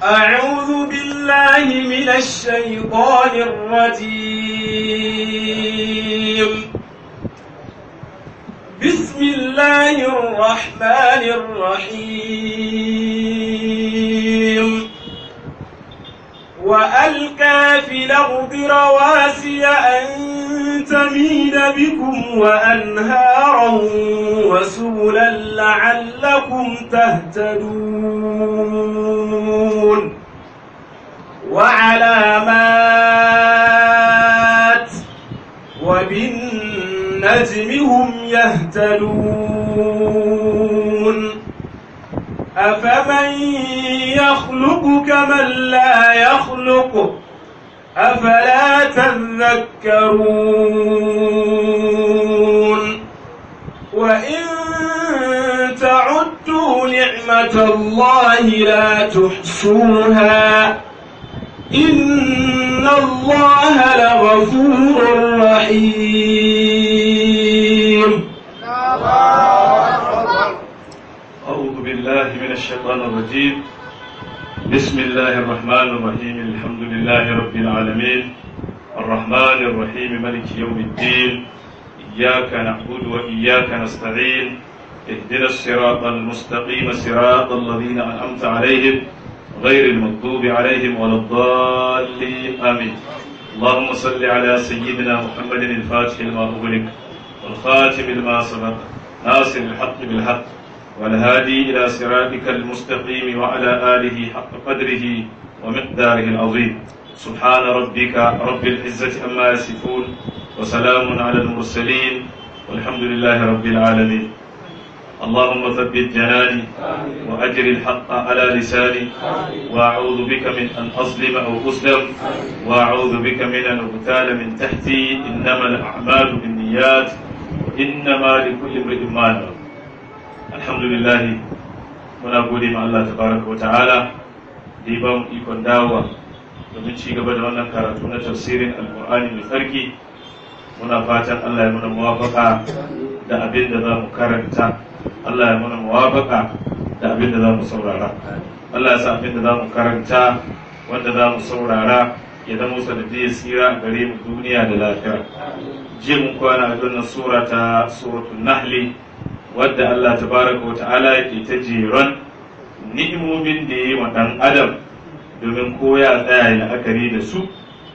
أعوذ بالله من الشيطان الرجيم بسم الله الرحمن الرحيم وألقى في الأرض رواسي أن تميد بكم وأنهارا وسبلا لعلكم تهتدون وعلامات وبالنجم هم يهتدون أفمن يخلق كمن لا يخلق أفلا تذكرون وإن تعدوا نعمة الله لا تحصوها إن الله لغفور رحيم أعوذ بالله من الشيطان الرجيم بسم الله الرحمن الرحيم الحمد لله رب العالمين الرحمن الرحيم ملك يوم الدين إياك نعبد وإياك نستعين اهدنا الصراط المستقيم صراط الذين أنعمت عليهم غير المغضوب عليهم ولا الضالين آمين اللهم صل على سيدنا محمد الفاتح لما أغلق والخاتم لما سبق ناصر الحق بالحق والهادي إلى صراطك المستقيم وعلى آله حق قدره ومقداره العظيم سبحان ربك رب العزة أما يصفون وسلام على المرسلين والحمد لله رب العالمين اللهم ثبت جناني وأجر الحق على لساني وأعوذ بك من أن أظلم أو أظلم وأعوذ بك من أن أغتال من تحتي إنما الأعمال بالنيات وإنما لكل امرئ ما نوى alhamdulillah muna gode ma Allah tabaraka wa ta'ala da ya ba mu ikon dawowa domin ci gaba da wannan karatu na tafsirin alkur'ani mai tsarki muna fatan Allah ya muna muwafaka da abin da za mu karanta Allah ya muna muwafaka da abin da za mu saurara Allah ya sa abin da za mu karanta wanda za mu saurara ya zama sanadiyar tsira a gare mu duniya da lafiya jiya mun kwana a wannan sura ta suratul nahli wadda Allah tabaraka wa ta'ala yake ta jeron ni'imomin da ya yi wa ɗan adam domin ko ya tsaya ya la'akari da su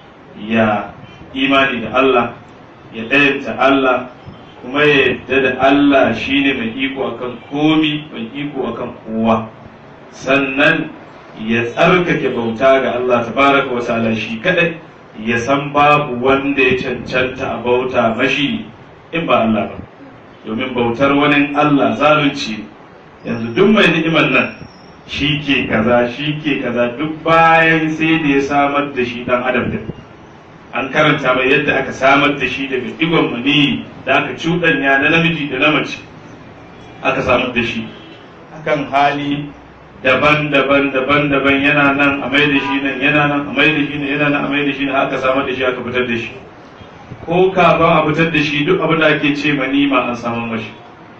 ya imani da Allah ya ɗayanta Allah kuma ya yadda da Allah shine mai iko akan komi mai iko akan kowa sannan ya tsarkake bauta ga Allah tabaraka wa ta'ala shi kadai ya san babu wanda ya cancanta a bauta mashi in ba Allah ba domin bautar wani Allah zalunci yanzu duk mai ni'imar nan shi ke kaza shi ke kaza duk bayan sai da ya samar da shi dan adam din an karanta mai yadda aka samar da shi daga digon mani da aka cuɗanya na namiji da na mace aka samar da shi akan hali daban-daban daban-daban yana nan a mai da shi nan yana nan a mai da shi nan yana nan a mai da shi nan aka samar da shi aka fitar da shi ko kafin a fitar da shi duk abin da ake ce manima an samu mashi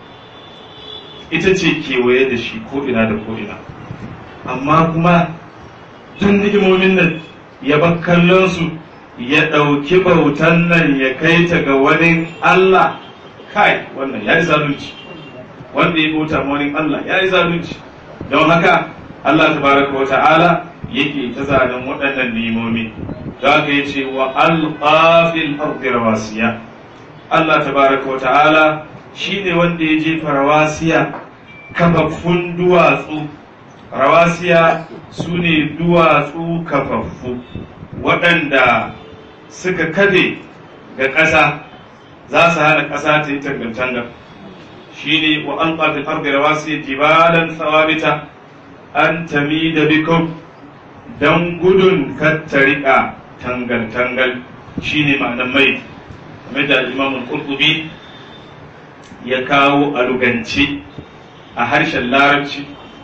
ita ce kewaye da shi ko ina da ko ina amma kuma duk ni'imomin nan ya bar kallon su ya ɗauki bautan nan ya kai ta ga wani Allah kai wannan ya yi zalunci wanda ya bauta ma wani Allah ya yi zalunci don haka Allah tabaraka wa ta'ala yake ta zanen waɗannan ni'imomi da aka yi ce wa alƙafil ardi rawasiya Allah tabaraka wa ta'ala shi ne wanda ya jefa rawasiya kafaffun duwatsu rawasiya su ne duwatsu kafaffu waɗanda suka kade ga ƙasa za su hana ƙasa ta yi tangantangar shi ne wa alƙafil ardi rawasiya jibalan tsawabita an tami da bikum don gudun kattarika tangal-tangal shi ne ma'anar mai kamar da imamun kurkubi ya kawo a lugance a harshen larabci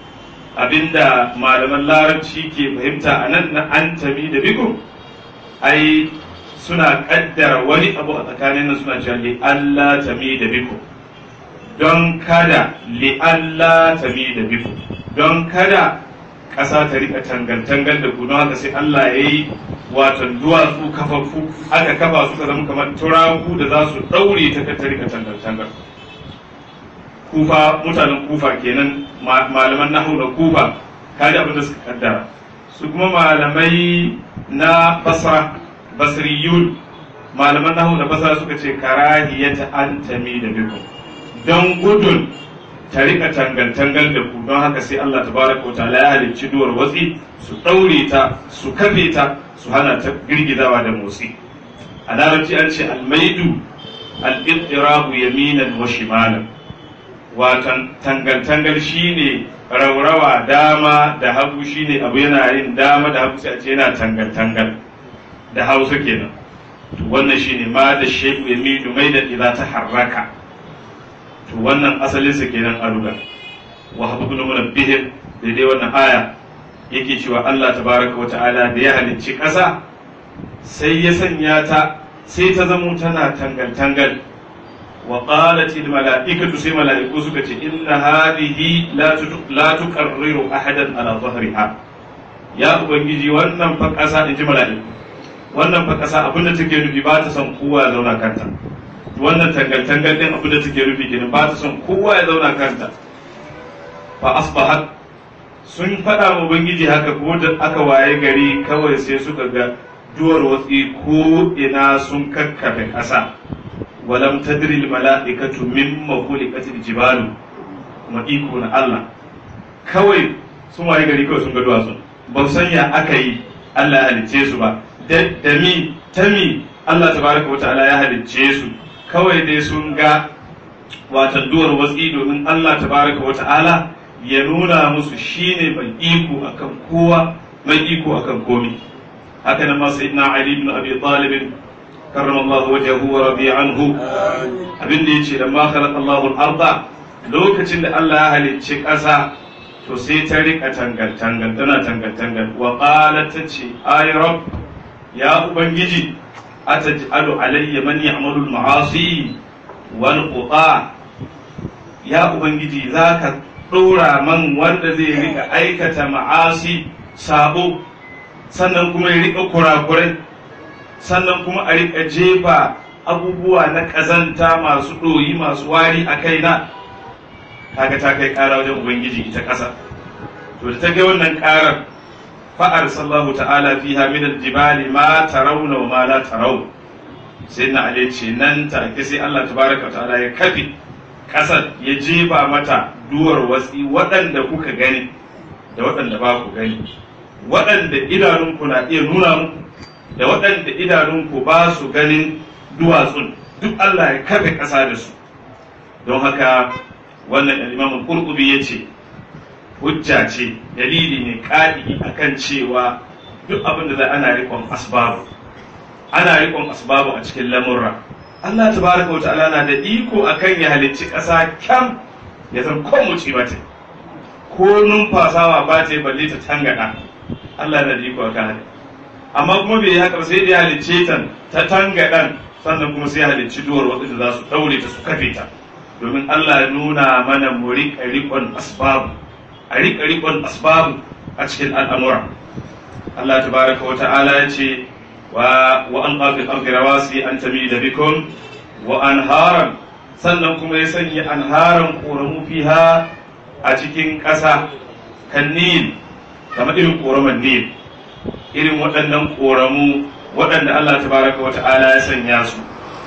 abinda malaman larabci ke fahimta a nan na an tabi da bikum ai suna kaddara wani abu a tsakanin nan suna cewa li Allah tami da bikum don kada li Allah tami da bikum don kada ƙasa ta rika tangal-tangal da ku don haka sai Allah ya yi watan duwatsu kafafu aka kafa su ka zama kamar turaku da za su ɗaure ta ta rika tangal-tangal kufa mutanen kufa kenan malaman nahu na kufa kaji abin da suka kaddara su kuma malamai na basra basriyun malaman nahu na basra suka ce karahiyata an tami da bikum don gudun ta rika tangal-tangal da ku don haka sai Allah tabaraka wa ta'ala ya halicci duwar watsi su ɗaure ta su kafe ta su hana ta girgizawa da motsi a larabci an ce almaidu al-ittirabu yaminan wa shimalan watan tangal-tangal shine raurawa dama da hagu shine abu yana yin dama da hagu sai a ce yana tangal-tangal da hausa kenan to wannan shine ma da shehu yamidu mai da idza ta harraka to wannan asalinsa kenan a ruga wa habu ibn munabbih daidai wannan aya yake cewa Allah tabaraka wa ta'ala da ya halicci ƙasa sai ya sanya ta sai ta zamo tana tangal tangal wa qalat al mala'ikatu sai mala'iku suka ce inna hadhihi la la tuqarriru ahadan ala dhahriha ya ubangiji wannan fa ƙasa in ji mala'iku wannan fa ƙasa abinda take nufi ba ta son kowa ya zauna kanta wannan tangal-tangal din abin da take rufi kenan ba ta son kowa ya zauna kanta fa asbahat sun faɗa wa ubangiji haka ko da aka waye gari kawai sai suka ga duwar watsi ko ina sun kakkafe ƙasa walam tadri al mala'ikatu mimma khuliqat al jibalu kuma iko na Allah kawai sun waye gari kawai sun ga duwatsu ba su sanya aka yi Allah ya halicce su ba da mi tami Allah tabaraka wa ta'ala ya halicce su kawai dai sun ga watan duwar watsi domin Allah tabaraka wa ta'ala ya nuna musu shine mai iko akan kowa mai iko akan komi haka nan ma sayyidina Ali ibn Abi Talib karramallahu wajhahu wa radiya anhu abin da yace da ma khalaqa Allahu al-arda lokacin da Allah ya halicci ƙasa to sai ta rika tangal tangal tana tangal tangal wa qalat tace ay rabb ya ubangiji ataj'alu alayya man ya'malu al-ma'asi wal quta ya ubangiji zaka dora man wanda zai rika aikata ma'asi sabo sannan kuma ya rika kurakurai sannan kuma a rika jefa abubuwa na kazanta masu ɗoyi masu wari a kaina kaga ta kai ƙara wajen ubangiji ita ƙasa to da ta ga wannan ƙarar fa'ar sallahu ta'ala fiha min aljibali ma tarawna wa ma la taraw sai na ale ce nan take sai Allah tabaraka ta'ala ya kafi kasar ya jefa mata duwar watsi waɗanda kuka gani da waɗanda ba ku gani waɗanda idanunku na iya nuna muku da waɗanda idanunku ba su ganin duwatsun duk Allah ya kafe ƙasa da su don haka wannan imamun qurtubi ya ce hujja ce dalili ne ƙadi akan cewa duk abin da za ana rikon asbabu ana rikon asbabu a cikin lamurra Allah tabaraka wa ta'ala na da iko akan ya halicci ƙasa kyam ya zan kon muci mata ko numfasawa ba ta balle ta tangada Allah na da iko akan haka amma kuma bai haka ba sai da ya halicce ta ta tangadan sannan kuma sai ya halicci duwar wadda za su daure ta su kafe ta domin Allah ya nuna mana mu riƙa riƙon asbabu a riƙa riƙon asbabu a cikin al'amura Allah tabaraka wa ta'ala ya ce wa wa an qafi ardi rawasi an tamida bikum wa anharan sannan kuma ya sanya anharan ƙoramu fiha a cikin ƙasa kan nil kamar irin ƙoraman nil irin waɗannan ƙoramu waɗanda Allah tabaraka wa ta'ala ya sanya su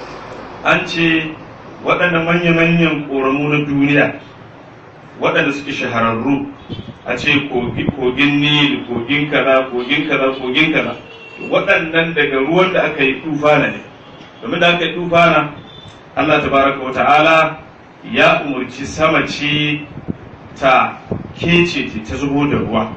an ce waɗannan manya-manyan ƙoramu na duniya waɗanda suke shahararru a ce kogin nil kogin kaza kogin kaza kogin kaza waɗannan daga ruwan da aka yi tufana ne domin da aka yi tufana Allah tabaraka wa ta'ala ya umarci sama ce ta kece ta zubo da ruwa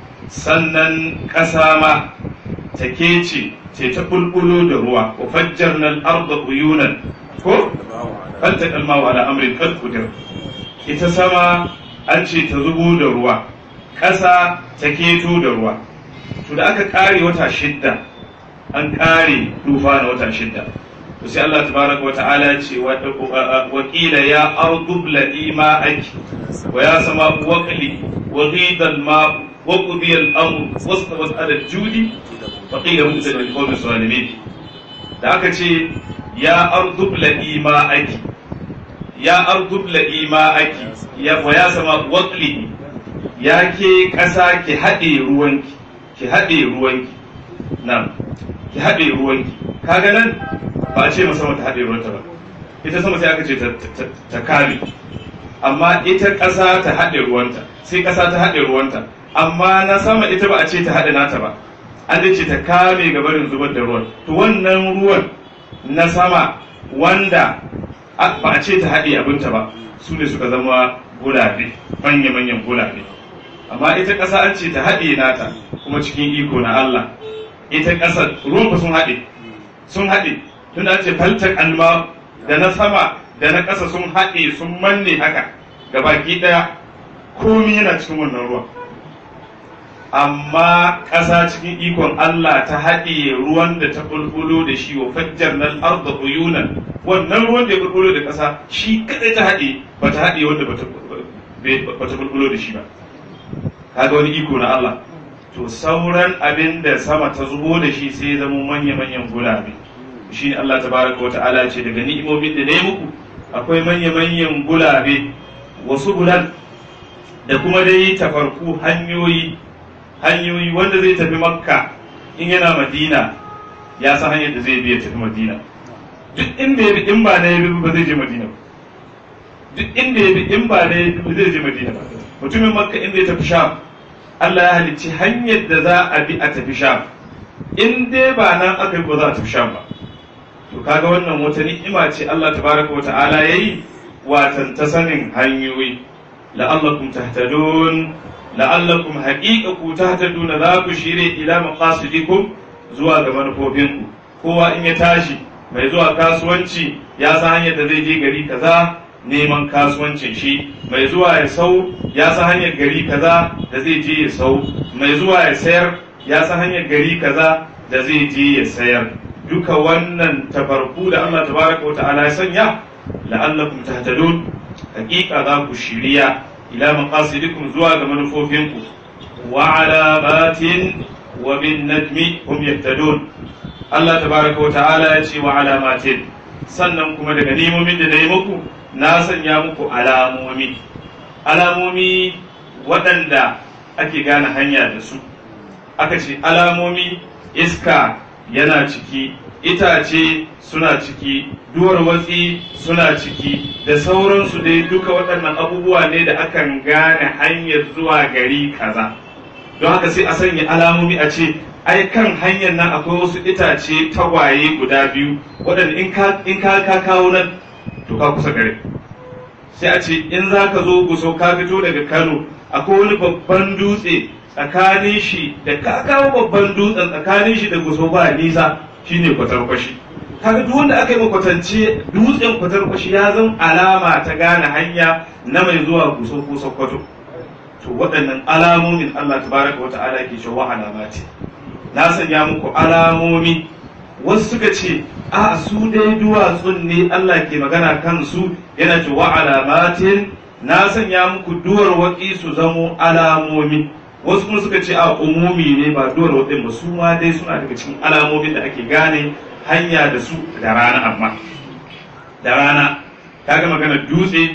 sannan ƙasa ma ta kece ce ta bulbulo da ruwa wa fajjarna al-arda uyunan ko faltaqa al-ma'u ala amrin qad qadir ita sama an ce ta zubo da ruwa ƙasa ta keto da ruwa to da aka ƙare wata shidda an ƙare tufa na wata shidda to sai Allah tabaraka wa ta'ala ce wa qila ya ardu bladi ma'aki wa ya sama waqli wa ghida al-ma'u wa qudiya al-amru wastawat ala al-judi fa qila mu'tad lil qawmi zalimin da aka ce ya ardu bla'i ma'aki ya ardu bla'i ma'aki ya wa ya sama waqli ya ke ƙasa ki haɗe ruwanki ki haɗe ruwanki nan ki haɗe ruwanki kaga nan ba a ce ma sama ta haɗe ruwanta ba ita sama sai aka ce ta kame amma ita ƙasa ta haɗe ruwanta sai ƙasa ta haɗe ruwanta amma na sama ita ba a ce ta haɗe nata ba an dai ce ta kame gabarin zubar da ruwan to wannan ruwan na sama wanda ba a ce ta haɗe abinta ba su ne suka zama gulabe manya-manyan gulabe amma ita ƙasa an ce ta haɗe nata kuma cikin iko na Allah ita ƙasa ruwan ba sun haɗe sun haɗe tun da ce faltar alma da na sama da na ƙasa sun haɗe sun manne haka ga baki ɗaya komi yana cikin wannan ruwan amma ƙasa cikin ikon Allah ta haɗe ruwan da ta bulbulo da shi wa fajjar nan arda uyunan wannan ruwan da ya bulbulo da ƙasa shi kadai ta haɗe ba ta haɗe wanda ba ta bulbulo da shi ba kaga wani iko na Allah to sauran abin da sama ta zubo da shi sai zama manya-manyan gulabe shi ne Allah tabaraka wata'ala ce daga ni'imomin da na yi muku akwai manya-manyan gulabe wasu gulan da kuma dai tafarku hanyoyi hanyoyi wanda zai tafi makka in yana madina ya san hanyar da zai biya tafi madina duk inda ya bi in ba na ya bi ba zai je madina ba duk inda ya bi in ba na ya bi ba zai je madina ba mutumin makka inda ya tafi sham Allah ya halicci hanyar da za a bi a tafi sham in dai ba nan aka yi ba za a tafi sham ba to kaga wannan wata ni'ima ce Allah tabaraka wa ta'ala yayi watan ta sanin hanyoyi la'allakum tahtadun la'allakum haqiqaku tahtaduna za ku shire ila maqasidikum zuwa ga manufofinku kowa in ya tashi mai zuwa kasuwanci ya san hanyar da zai je gari kaza neman kasuwancin shi mai zuwa ya sau ya san hanyar gari kaza da zai je ya sau mai zuwa ya sayar ya san hanyar gari kaza da zai je ya sayar duka wannan tafarku da Allah tabaraka wa ta'ala ya sanya la'allakum tahtadun hakika za ku shiriya ila maqasidikum zuwa ga manufofinku wa alamatin wa bin najmi hum yahtadun Allah tabaraka wa ta'ala ya ce wa alamatin sannan kuma daga nemomin da na yi muku na sanya muku alamomi alamomi waɗanda ake gane hanya da su aka ce alamomi iska yana ciki itace suna ciki duwar watsi suna ciki da sauransu dai duka waɗannan abubuwa ne da akan gane hanyar zuwa gari kaza don haka sai a sanya alamomi a ce ai kan hanyar nan akwai wasu itace tagwaye guda biyu waɗanda in ka ka kawo nan to ka kusa gare sai a ce in za ka zo guso ka fito daga kano akwai wani babban dutse tsakanin shi da ka kawo babban dutsen tsakanin shi da guso ba nisa shine kwatarkwashi kaga duk wanda aka yi makwatance dutsen kwatarkwashi ya zan alama ta gane hanya na mai zuwa guso ko sokoto to waɗannan alamomin Allah tabaraka wata'ala ke cewa alamati na sanya muku alamomi wasu suka ce a su dai duwatsun ne Allah ke magana kan su yana cewa alamatin na sanya muku duwar waƙi su zamo alamomi wasu kuma suka ce a umumi ne ba duwar waɗin ba su ma dai suna daga cikin alamomin da ake gane hanya da su da rana amma da rana kaga magana dutse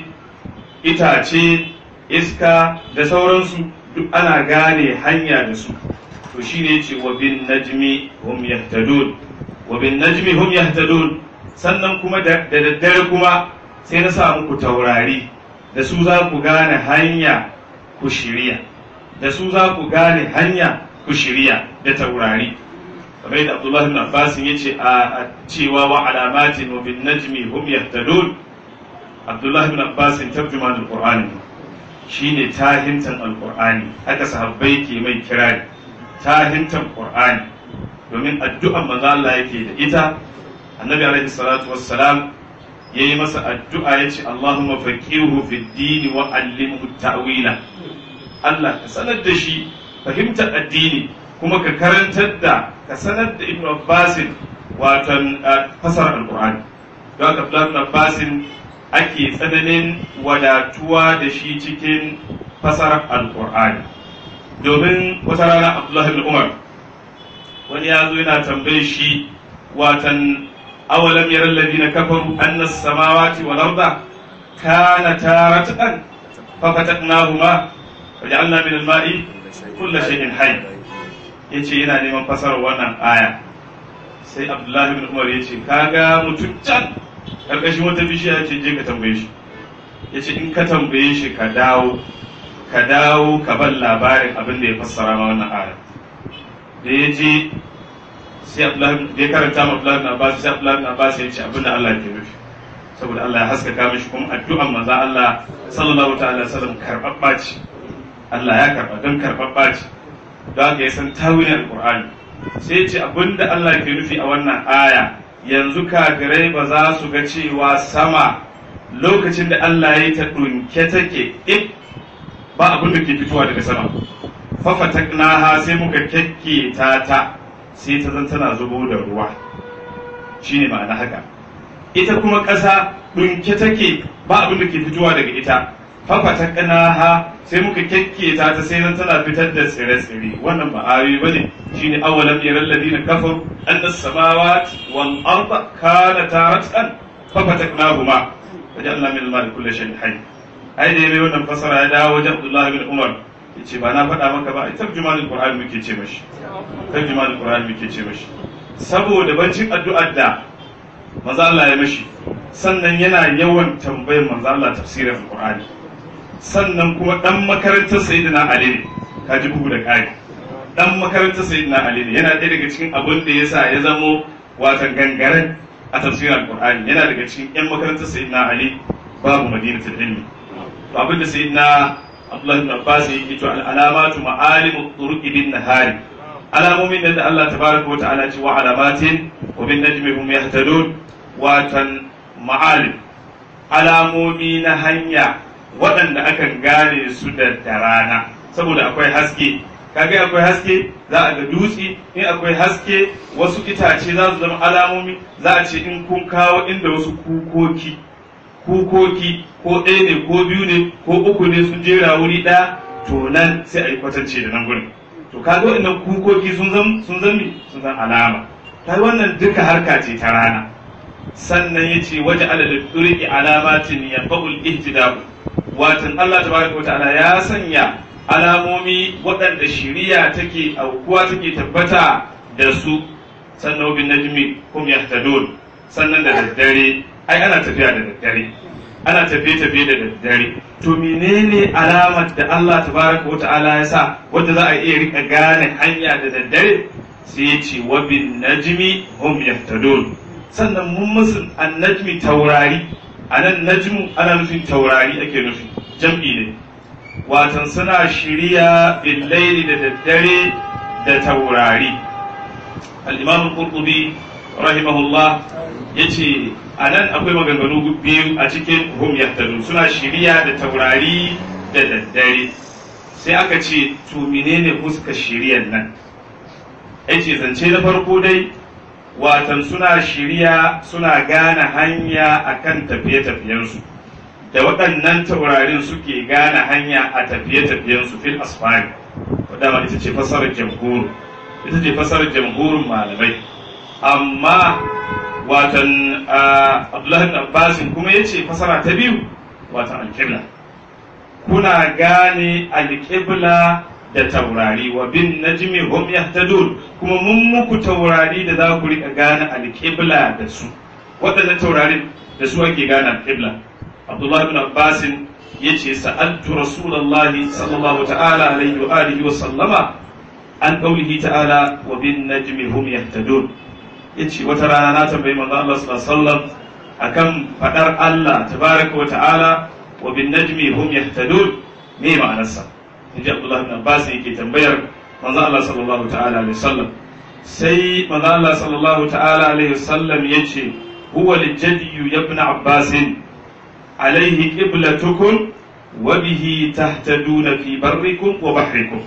itace iska da sauransu duk ana gane hanya da su to shine ce wa bin najmi hum yahtadun wa bin najmi hum yahtadun sannan kuma da daddare kuma sai na sa muku taurari da su za ku gane hanya ku shirya da su za ku gane hanya ku shirya da taurari kamar yadda Abdullahi ibn Abbas ya ce a cewa wa alamatin wa bin najmi hum yahtadun Abdullahi ibn Abbas tarjuman al-Qur'ani shine tahintan al-Qur'ani haka sahabbai ke mai kirari tahintan Qur'ani domin addu'an manzo Allah yake da ita annabi alaihi salatu wassalam yayi masa addu'a yace Allahumma faqihu fid din wa allimhu ta'wila Allah ka sanar da shi fahimtar addini kuma ka karantar da ka sanar da Ibn Abbas watan fasar al-Qur'ani don haka Abdullah ibn Abbas ake tsananin wadatuwa da shi cikin fasar al-Qur'ani domin wata rana Abdullahi bin Umar wani ya zo yana tambaye shi watan awalam yaral ladina kafaru anna as-samawati wal arda kanata ratqan fa fatatnahuma waja'alna min al-ma'i kullu shay'in hayy yace yana neman fasarar wannan aya sai Abdullahi bin Umar yace kaga mutum can karkashin wata bishiya ce je ka tambaye shi yace in ka tambaye shi ka dawo ka dawo ka ban labarin abin da ya fassara ma wannan aya da ya je sai Abdullahi da ya karanta ma Abdullahi bin Abbas sai Abdullahi bin Abbas ya ce abin da Allah ke nufi saboda Allah ya haskaka mishi kuma addu'an manzo Allah sallallahu ta'ala alaihi wasallam karbabba ce Allah ya karba don karbabba ce don haka ya san tawilin alqur'ani sai ya ce abin da Allah ke nufi a wannan aya yanzu kafirai ba za su ga cewa sama lokacin da Allah ya yi ta ɗunke take ik ba abin da ke fitowa daga sama fafataknaha sai muka kyakke ta ta sai ta zan tana zubo da ruwa shine ma'ana haka ita kuma ƙasa ɗunke take ba abin da ke fitowa daga ita fafataknaha sai muka kyakke ta ta sai zan tana fitar da tsire-tsire wannan ba ayoyi bane shine awalam yaral ladina kafaru anna as-samawati wal arda kanata ratqan fafataknahuma wajalna min al-ma'i kulli shay'in hayy ai da yayi wannan fasara ya dawo wajen Abdullah bin Umar yace ba na faɗa maka ba ai tarjumanul Qur'an muke ce mashi tarjumanul Qur'an muke ce mashi saboda bancin addu'ar da manzo Allah ya mashi sannan yana yawan tambayar manzo Allah tafsirin Qur'ani sannan kuma dan makarantar Sayyidina Ali ne kaji bugu da ƙari dan makarantar Sayyidina Ali ne yana ɗaya daga cikin abin da yasa ya zamo watan gangaren a tafsirin Qur'ani yana daga cikin yan makarantar Sayyidina Ali babu madinatul ilmi to abin da sayyidina Abdullah ibn Abbas yake to alamatu ma'alimu turuqi bin nahari alamomin da Allah tabaraka wa ta'ala ce wa alamatin wa bin najmi hum yahtadun watan ma'alim alamomi na hanya waɗanda akan gane su da rana saboda akwai haske kaga akwai haske za a ga dutse in akwai haske wasu itace za su zama alamomi za a ce in kun kawo inda wasu kukoki kukoki ko ɗaya ne ko biyu ne ko uku ne sun jera wuri ɗaya to nan sai a yi kwatance da nan gurin to kaga waɗannan kukoki sun zan sun zan sun zan alama kai wannan duka harka ce ta rana sannan yace waje alal turqi alamatin yanfa'ul ihtida'u watan Allah tabaraka ta'ala ya sanya alamomi waɗanda shiriya take aukuwa take tabbata da su sannan bin najmi kum yahtadun sannan da daddare ai ana tafiya da daddare ana tafiye-tafiye da daddare to menene alamar da Allah tabaraka wa ta'ala ya sa wanda za a iya rika gane hanya da daddare sai ya ce wa bin najmi hum yahtadun sannan mun musu annajmi taurari anan najmu ana nufin taurari ake nufi jam'i ne watan suna shirya bil laili da daddare da taurari al-imam al-qurtubi rahimahullah yace a nan akwai maganganu biyu a cikin hum yahtadun suna shirya da taurari da daddare sai aka ce to menene fuska shiryan nan yace zance na farko dai watan suna shirya suna gane hanya akan tafiye-tafiyensu da waɗannan taurarin suke gane hanya a tafiye-tafiyensu fil asfari wadda ita ce fasarar jamhuru ita ce fasarar jamhurin malamai amma watan abdullahi abbasin kuma ya ce fasara ta biyu watan alƙibla kuna gane alƙibla da taurari wa bin najmi hum yahtadun kuma mun muku taurari da za ku rika gane alƙibla da su waɗannan taurarin da su ake gane alƙibla abdullahi bin abbasin ya ce sa'altu rasulallahi sallallahu ta'ala alaihi wa alihi wa sallama an qaulihi ta'ala wa bin najmi hum yahtadun yace wata rana na tambayi manzo Allah sallallahu alaihi wasallam akan fadar Allah tabaraka wa ta'ala wa bin najmi hum yahtadun me ma'anarsa inji Abdullah ibn Abbas yake tambayar manzo Allah sallallahu ta'ala alaihi wasallam sai manzo Allah sallallahu ta'ala alaihi wasallam yace huwa lijaddi ibn Abbas alaihi qiblatukum wa bihi tahtaduna fi barrikum wa bahrikum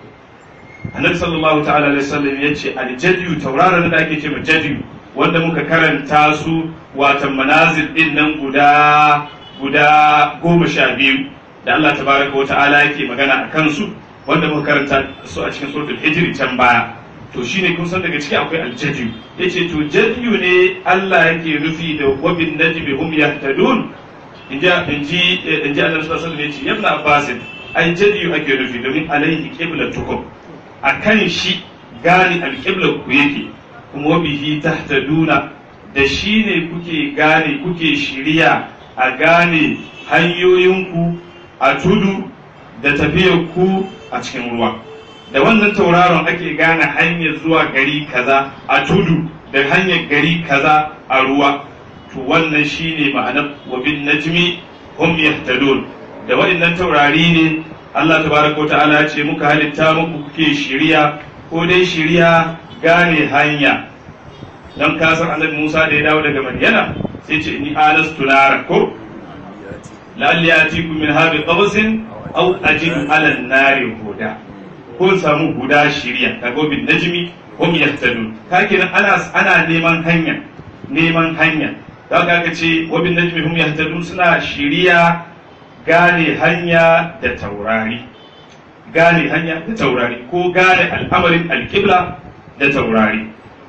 annabi sallallahu ta'ala alaihi wasallam ya ce aljadiyu tauraron da ake ce ma jadiyu wanda muka karanta su watan manazil din nan guda guda goma sha biyu da Allah tabaraka wa ta'ala yake magana a kansu wanda muka karanta su a cikin suratul hijri can baya to shine kun san daga ciki akwai aljadiyu yace to jadiyu ne Allah yake nufi da wabin najmi hum yahtadun inji inji inji Allah sallallahu alaihi wasallam yace yabna abbas ai jadiyu ake nufi domin alaihi qiblatukum akan shi gane alqiblar ku yake kuma bihi tahtaduna da shi ne kuke gane kuke shirya a gane hanyoyinku a tudu da tafiyar ku a cikin ruwa da wannan tauraron ake gane hanyar zuwa gari kaza a tudu da hanyar gari kaza a ruwa to wannan shine ma'anar wa bin najmi hum yahtadun da waɗannan taurari ne Allah tabaraka ta'ala ya ce muka halitta muku kuke shirya ko dai shirya gane hanya dan kasar annabi Musa da ya dawo daga Madiyana sai ce ni alastu nara ko la'alli yatikum min habi qabsin aw ajidu ala nari huda ko samu guda shirya kaga bin najmi hum yahtadun kake ana ana neman hanya neman hanya da ka ce wa bin najmi hum yahtadun suna shirya gane hanya da taurari gane hanya da taurari ko gane al'amarin alƙibla da taurari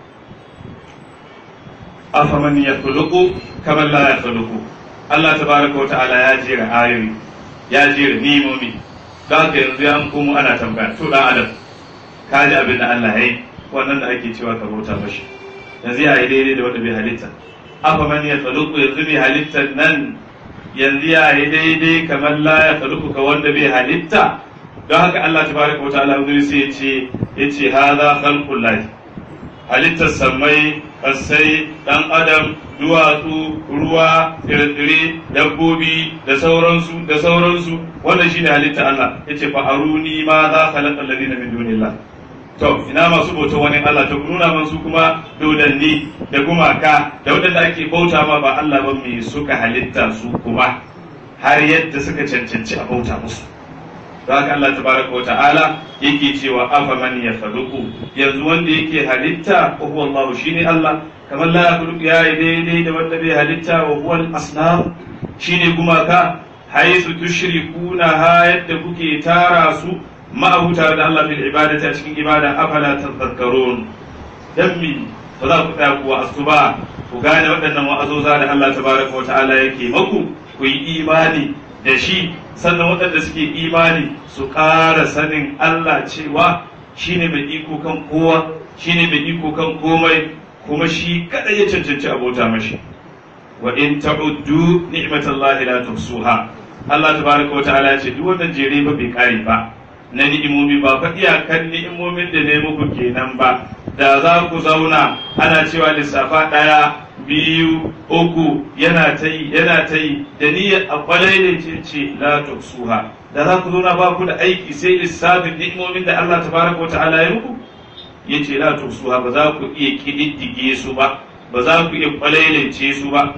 afaman ya khuluqu kamar la ya khuluqu Allah tabaraka wa ta'ala ya jera ayoyi ya jera nimomi da haka yanzu ya komo ana tambaya to dan adam ka ji abin da Allah ya yi wannan da ake cewa ka bauta mashi yanzu ya yi daidai da wanda bai halitta afaman ya khuluqu yanzu bai halittar nan yanzu ya yi daidai kamar la ya khuluqu ka wanda bai halitta don haka Allah tabaraka wa ta'ala yanzu sai ya ce ya ce hadha khalqullahi halittar sammai kasai dan adam duwatsu ruwa tsire-tsire dabbobi da sauransu da sauransu wannan shine halitta Allah yace fa aruni ma za khalaqa alladhina min dunillah to ina masu bauta wani Allah to nuna man su kuma dodanni da gumaka da wadanda ake bauta ma ba Allah ba me suka halitta su kuma har yadda suka cancanci a bauta musu da haka Allah tabaraka wa ta'ala yake cewa afa man ya faluku yanzu wanda yake halitta wa huwa Allah shine Allah kamar la yakhluqu ya yi daidai da wanda bai halitta wa huwa al-asnam shine gumaka haisu tushrikuna ha yadda kuke tara su ma'abuta da Allah bil ibadati a cikin ibada afala tadhakkarun dan mi ba za ku tsaya ku wa'azu ba ku gane waɗannan wa'azoza da Allah tabaraka wa ta'ala yake maku ku yi imani da shi sannan waɗanda suke imani su ƙara sanin Allah cewa shi ne mai iko kan kowa shi ne mai iko kan komai kuma shi kaɗai ya cancanci abota mashi wa in ta'uddu ni'matallahi la tuhsuha Allah tabaraka wa ta'ala ya ce duk wannan jere ba bai kare ba na ni'imomi ba fa iyakan ni'imomin da ne muku kenan ba da za ku zauna ana cewa lissafa ɗaya biyu uku yana ta yi yana ta yi da niyyar a kwalai ne ce ce la tuksuha da za ku zauna ba ku da aiki sai lissafin ni'imomin da Allah tabaraka wata'ala ya muku ya ce la tuksuha ba za ku iya kididdige su ba ba za ku iya kwalailance su ba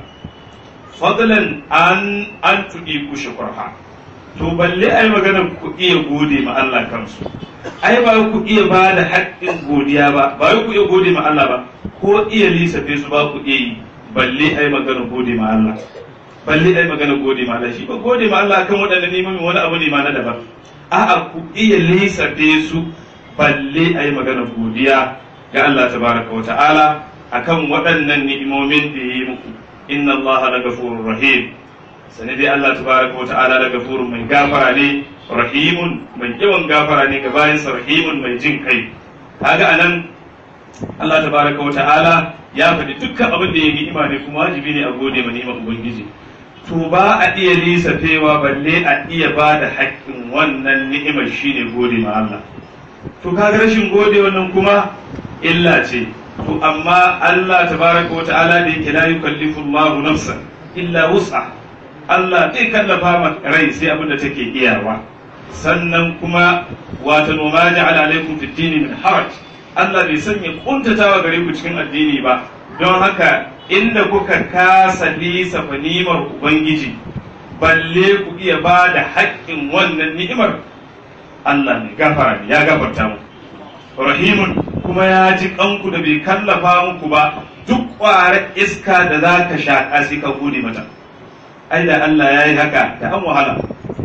fadlan an an tudi ku shukurha to balle ai magana ku iya gode ma Allah kansu ai ba ku iya ba da haƙƙin godiya ba ba ku iya gode ma Allah ba ko iya lissafe su ba ku iya yi balle ai magana gode ma Allah balle ai magana gode ma Allah shi ba gode ma Allah kan waɗannan neman wani abu ne ma na daban a'a ku iya lissafe su balle ai magana godiya ga Allah tabaraka wa ta'ala akan waɗannan ni'imomin da ya yi muku inna Allah la ghafurur rahim sani dai Allah tabaraka wa ta'ala la ghafurun mai gafara ne rahimun mai yawan gafara ne ga bayansa rahimun mai jin kai kaga anan Allah tabaraka wa ta'ala ya faɗi dukkan abin da ya ni'ima ne kuma wajibi ne a gode ma ni'imar ubangiji to ba a iya lisafewa balle a iya ba da haƙƙin wannan ni'imar shine gode ma Allah to kaga rashin gode wannan kuma illa ce to amma Allah tabaraka wa ta'ala da yake la yukallifu Allahu nafsan illa wus'a Allah zai kallafa ma rai sai abin da take iyawa sannan kuma wata noma ja'ala alaikum fid dini min haraj Allah bai sanya kuntatawa gare ku cikin addini ba don haka inda kuka kasa lisa fanimar ubangiji balle ku iya ba da haƙƙin wannan ni'imar Allah ne gafara ne ya gafarta mu rahimun kuma ya ji kanku da bai kallafa muku ba duk ƙwarar iska da za ka shaƙa sai ka gode mata ai da Allah ya yi haka da an wahala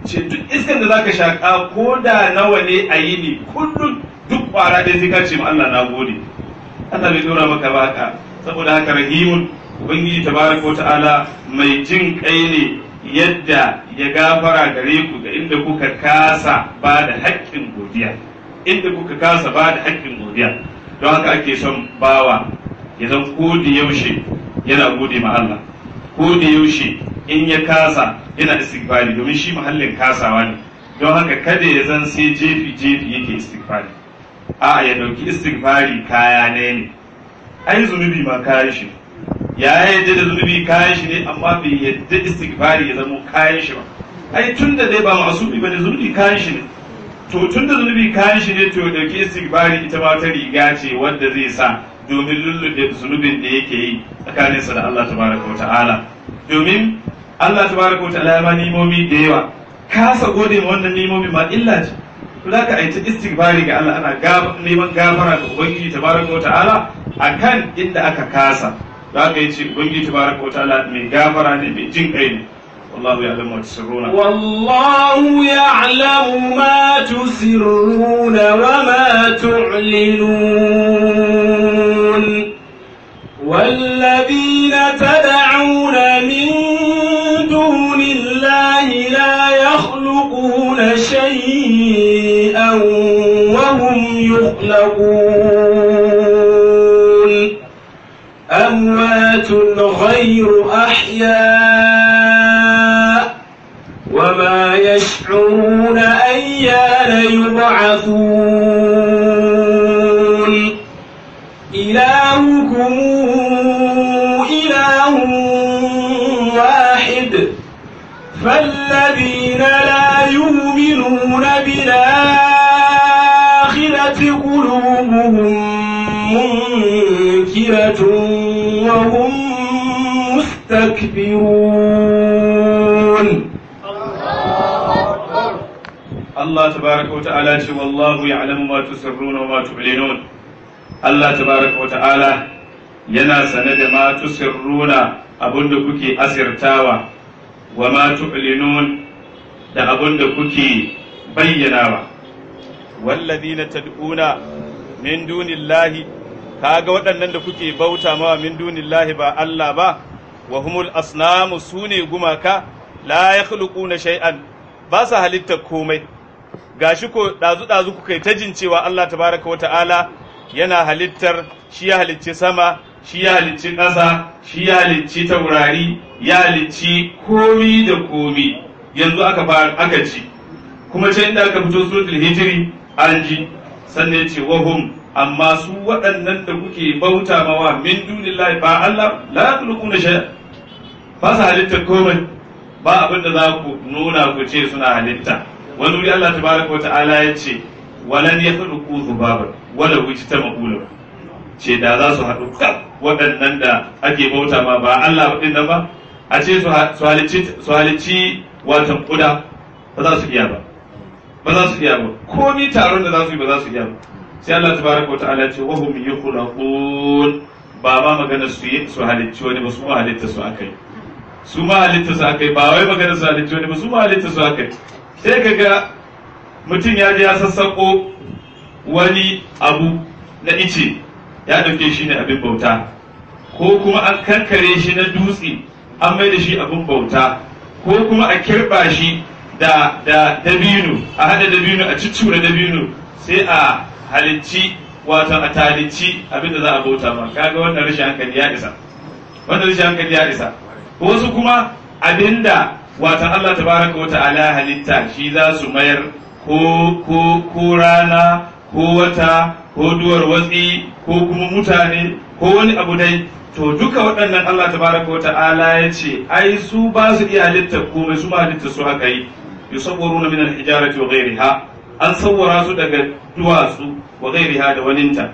ce duk iskan da zaka shaka ko da nawa ne a yi ne kullum duk kwara ɗaya sai ka ce ma Allah na gode Allah bai dora maka ba haka saboda haka rahimun ubangiji tabaraka ta'ala mai jin kai ne yadda ya gafara gare ku ga inda kuka kasa ba da haƙƙin godiya inda kuka kasa ba da haƙƙin godiya don haka ake son bawa ya zan ko da yaushe yana gode ma Allah ko da yaushe in ya kasa yana istighfari domin shi muhallin kasawa ne don haka kada ya zan sai jefi jefi yake istighfari a ya dauki istighfari kaya ne ne ai zunubi ma kayan shi ya yadda da zunubi kayan shi ne amma bai yadda istighfari ya zama kayan shi ba ai tun da dai ba masubi bane zunubi kayan shi ne to tun da zunubi kayan shi ne to ya dauki istighfari ita ma ta riga ce wanda zai sa domin lullube zunubin da yake yi tsakaninsa da Allah tabaraka wa ta'ala domin Allah tabaraka wa ta'ala ya ma nimomi da yawa kasa gode ma wannan nimomi ma illa ce to da ka aita istighfari ga Allah ana neman gafara ga ubangiji tabaraka wa ta'ala akan inda aka kasa da aka yi ce ubangiji tabaraka wa ta'ala mai gafara ne mai jin kai ne والله يعلم ما تسرون والله يعلم ما تسرون وما تعلنون والذين تدعون من دون الله لا يخلقون شيئا وهم يخلقون أموات غير أحياء وما يشعرون أيان يبعثون إلهكم إله واحد فالذين لا يؤمنون بالآخرة قلوبهم منكرة وهم مستكبرون Allah tabaraka wa ta'ala ce wallahu ya'lamu ma tusirruna wa ma tu'linun Allah tabaraka wa ta'ala yana sane da ma tusirruna abinda kuke asirtawa wa ma tu'linun da abinda kuke bayyanawa wallazina tad'una min dunillahi kaga waɗannan da kuke bauta mawa min dunillahi ba Allah ba wa humul asnamu sune gumaka la yakhluquna shay'an ba sa halitta komai gashi ko dazu dazu kuka yi ta jin cewa Allah tabaraka wata'ala yana halittar shi ya halicci sama shi ya halicci ƙasa shi ya halicci taurari ya halicci komi da komi yanzu aka fara aka ci kuma can inda aka fito suratul hijri an ji sannan ce wahum amma su waɗannan da kuke bauta mawa min dunillahi ba Allah la yakhluquna shay'a ba su halitta komai ba abin da za ku nuna ku ce suna halitta wani wuri Allah tabaraka wa ta'ala ya ce walan yakhluqu dhubaban wala wujtama'u ce da za su haɗu kaf waɗannan da ake bauta ma ba Allah ɗin nan ba a ce su halicci watan kuda ba za su iya ba ba za su iya ba komi taron da za su yi ba za su iya ba sai Allah tabaraka wa ta'ala ce wa hum yukhlaqun ba ma magana su yi su halicci wani ba su ma halitta su akai su ma halitta su akai ba wai magana su halicci wani ba su ma halitta su akai sai kaga mutum ya je ya sassako wani abu na ice ya ɗauke shi ne abin bauta ko kuma an kankare shi na dutse an mai da shi abin bauta ko kuma a kirɓa shi da da dabino a hada dabino a ciccura dabino sai a halicci wato a talicci abin da za a bauta ma kaga wannan rashin hankali ya isa wannan rashin hankali ya isa wasu kuma abinda wato Allah tabaraka wa ta'ala halitta shi za su mayar ko ko ko rana ko wata ko duwar watsi ko kuma mutane ko wani abu dai to duka waɗannan Allah tabaraka wa ta'ala ya ce ai su ba su iya halitta komai su ma halitta su haka yi yusawwaruna min al-hijarati wa ghayriha an sawwara su daga duwatsu wa ghayriha da waninta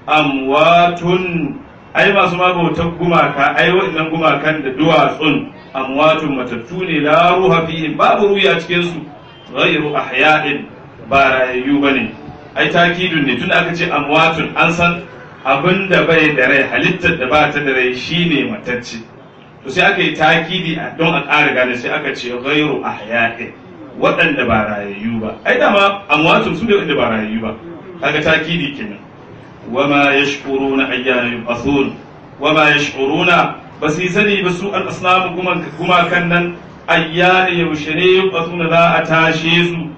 amwatun ai masu ma bautar gumaka ai waɗannan gumakan da duwatsun amwatun matattu ne la ruha fihim babu ruya cikin su ghayru ahya'in ba rayayyu bane ai takidun ne tun aka ce amwatun an san abin da bai da rai halittar da ba ta da rai shine matacce to sai aka yi takidi don a ƙara gane sai aka ce ghairu ahya'in waɗanda ba rayayyu ba ai dama amwatun su ne waɗanda ba rayayyu ba kaga takidi kenan wama yashkuruna ayyana yub'athun wama yashkuruna ba su yi sani ba su al asnamu kuma kan nan ayyana yaushe ne yub'athuna za a tashe su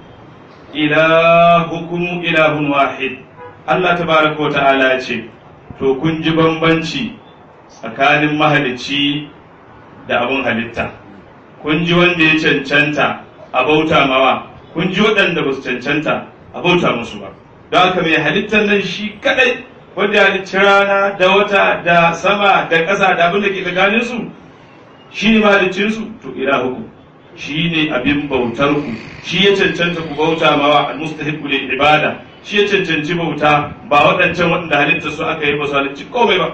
ilahukum ilahun wahid Allah tabaraka wa ta'ala ce to kun ji bambanci tsakanin mahalicci da abin halitta kun ji wanda ya cancanta a bauta mawa kun ji waɗanda ba su cancanta a bauta musu ba don haka mai halittar nan shi kadai wanda ya halicci rana da wata da sama da ƙasa da abin da ke tsakanin su shi ne mahaliccin su to ilahukum shi ne abin bautar ku shi ya cancanta ku bauta mawa al-mustahiqu lil ibada shi ya cancanci bauta ba waɗancan waɗanda halittar su aka yi ba su halicci komai ba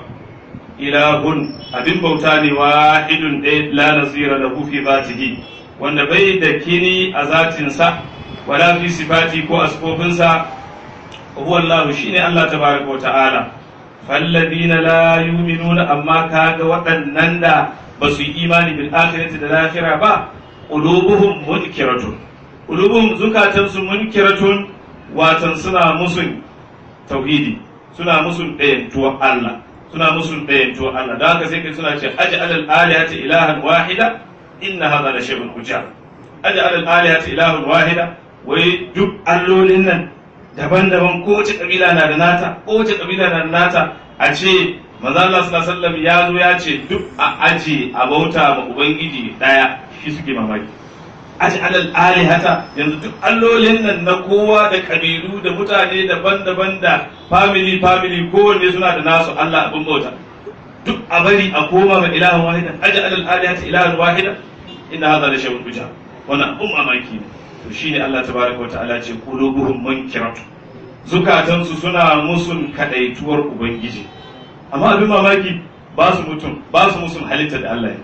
ilahun abin bauta ne wahidun ɗaya la nazira lahu fi zatihi wanda bai da kini a zatinsa wala fi sifati ko a sifofinsa huwa Allah shine Allah tabaraka wa ta'ala falladina la yu'minuna amma kaga waɗannan da ba su yi imani bil akhirati da lahira ba qulubuhum munkiratun qulubuhum zukatansu munkiratun watan suna musun tauhidi suna musun ɗayantuwar Allah suna musun ɗayantuwar Allah da haka sai kai suna ce aji alal alihati ilahan wahida inna hadha la shay'un hujja aji alal alihati ilahan wahida wai duk allolin nan daban-daban kowace kabila na da nata kowace kabila na da nata a ce manzo Allah sallallahu alaihi wasallam ya zo ya ce duk a aji a bauta ma ubangiji daya shi suke mamaki aji alal alihata yanzu duk allolin nan na kowa da kabilu da mutane daban-daban da family family kowanne suna da nasu Allah abin bauta duk a bari a koma ga ilahan wahida aji alal alihata ilahan wahida inna hadha la shay'un uja wannan abun mamaki ne to shine Allah tabaraka wa ta'ala ce qulubuhum munkiratu zukatansu suna musun kadaituwar ubangiji amma abin mamaki ba su mutum ba su musun halitta da Allah ya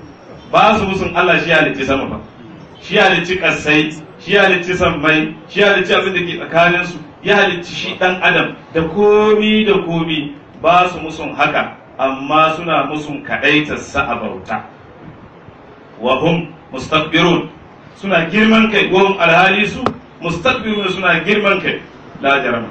ba su musun Allah shi halitta sama ba shi halicci kasai shi halicci sammai shi halicci abin da ke tsakanin su ya halicci shi dan adam da komi da komi ba su musun haka amma suna musun kadaitar sa a bauta wa hum mustakbirun suna girman kai wa hum alhali su mustakbirun suna girman kai la jarama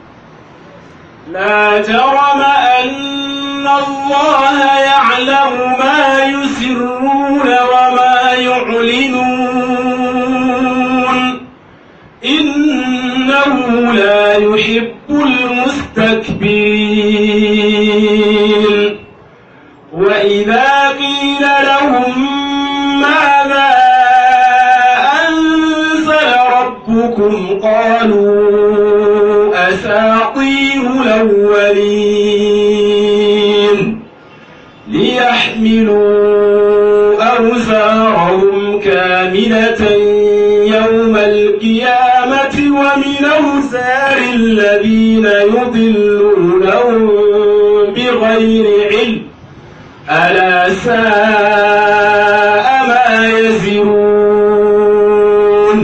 لا جرم أن الله يعلم ما يسرون وما يعلنون إنه لا يحب المستكبرين وإذا قيل لهم ماذا أنزل ربكم قالوا أساطير الأولين ليحملوا أوزارهم كاملة يوم القيامة ومن أوزار الذين يضلونهم بغير علم ألا ساء ما يزرون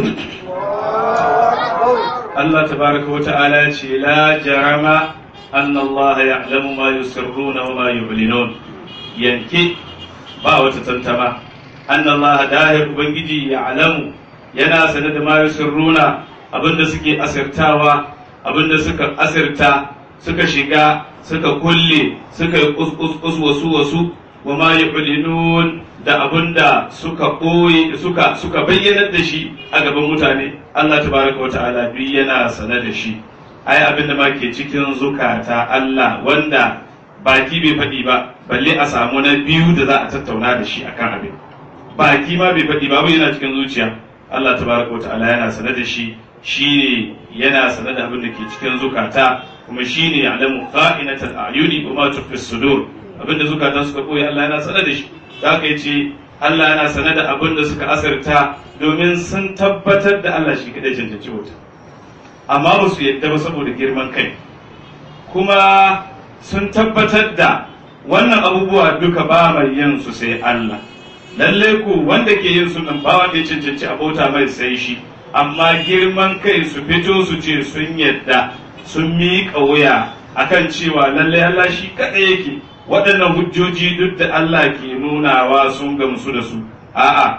Allah tabaraka wa ta'ala ce la jarama anna Allah ya'lamu ma yusirruna wa ma yu'linun yanke ba wata tantama anna Allah dahir ubangiji ya'lamu yana sanar da ma yusirruna abinda suke asirtawa abinda suka asirta suka shiga suka kulle suka yi kus wasu wasu wa ma yu'linun da abinda suka ɓoye suka suka bayyanar da shi a gaban mutane Allah tabaraka wa ta'ala duk yana sane da shi ai abinda ma ke cikin zukata Allah wanda baki bai faɗi ba balle a samu na biyu da za a tattauna da shi akan abin baki ma bai faɗi ba yana cikin zuciya Allah tabaraka wa ta'ala yana sane da shi shine yana sane da abin da ke cikin zukata kuma shine ya'lamu kha'inatal a'yuni wa ma tukhfi sudur abinda zukatan suka koyi Allah yana sane da shi da aka ce Allah yana sane da abin da suka asirta domin sun tabbatar da Allah shi kadai cancanci wuta amma ba su yadda ba saboda girman kai kuma sun tabbatar da wannan abubuwa duka ba mai yin su sai Allah lallai ku wanda ke yin su nan ba wanda ya cancanci abota mai sai shi amma girman kai su fito su ce sun yadda sun miƙa wuya akan cewa lallai Allah shi kadai yake waɗannan hujjoji duk da Allah ke nunawa sun gamsu da su a'a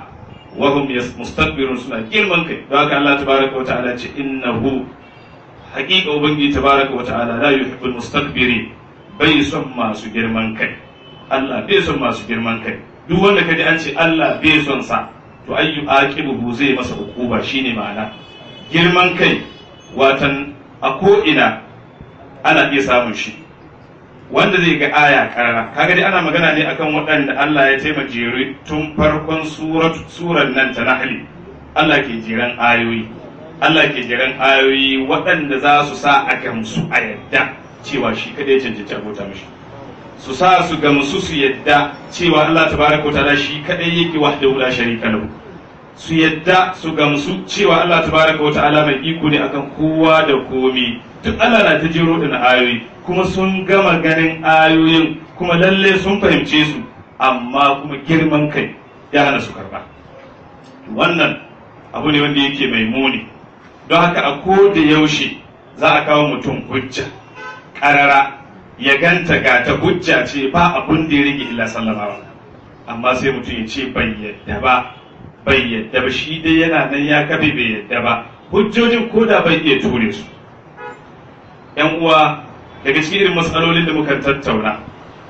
wa hum mustakbirun suna girman kai don haka Allah tabaraka wa ta'ala ce innahu haqiqa ubangiji tabaraka wa ta'ala la yuhibbul mustakbirin bai son masu girman kai Allah bai son masu girman kai duk wanda kaji an ce Allah bai son sa to ayyu aqibuhu zai masa hukuma shine ma'ana girman kai watan a ko ina ana iya samun shi wanda zai ga aya karara kaga dai ana magana ne akan waɗanda Allah ya taimaka jere tun farkon surar nan ta nahli Allah ke jiran ayoyi Allah ke jiran ayoyi waɗanda za su sa a gamsu a yadda cewa shi kadai ya cancanci abota mishi su sa su gamsu su yadda cewa Allah tabaraka wa ta'ala shi kadai yake wahdahu la sharika lahu su yadda su gamsu cewa Allah tabaraka wa ta'ala mai iko ne akan kowa da komi duk Allah na ta jero da ayoyi kuma sun gama ganin ayoyin kuma lalle sun fahimce su amma kuma girman kai ya hana su karba wannan abu ne wanda yake mai muni don haka a ko da yaushe za a kawo mutum hujja karara ya ganta ga ta hujja ce ba abun da ya rage illa sallamawa amma sai mutum ya ce bai yadda ba bai yadda ba shi dai yana nan ya kafe bai yadda ba hujjojin ko da bai iya ture su yan uwa daga cikin irin matsalolin da muka tattauna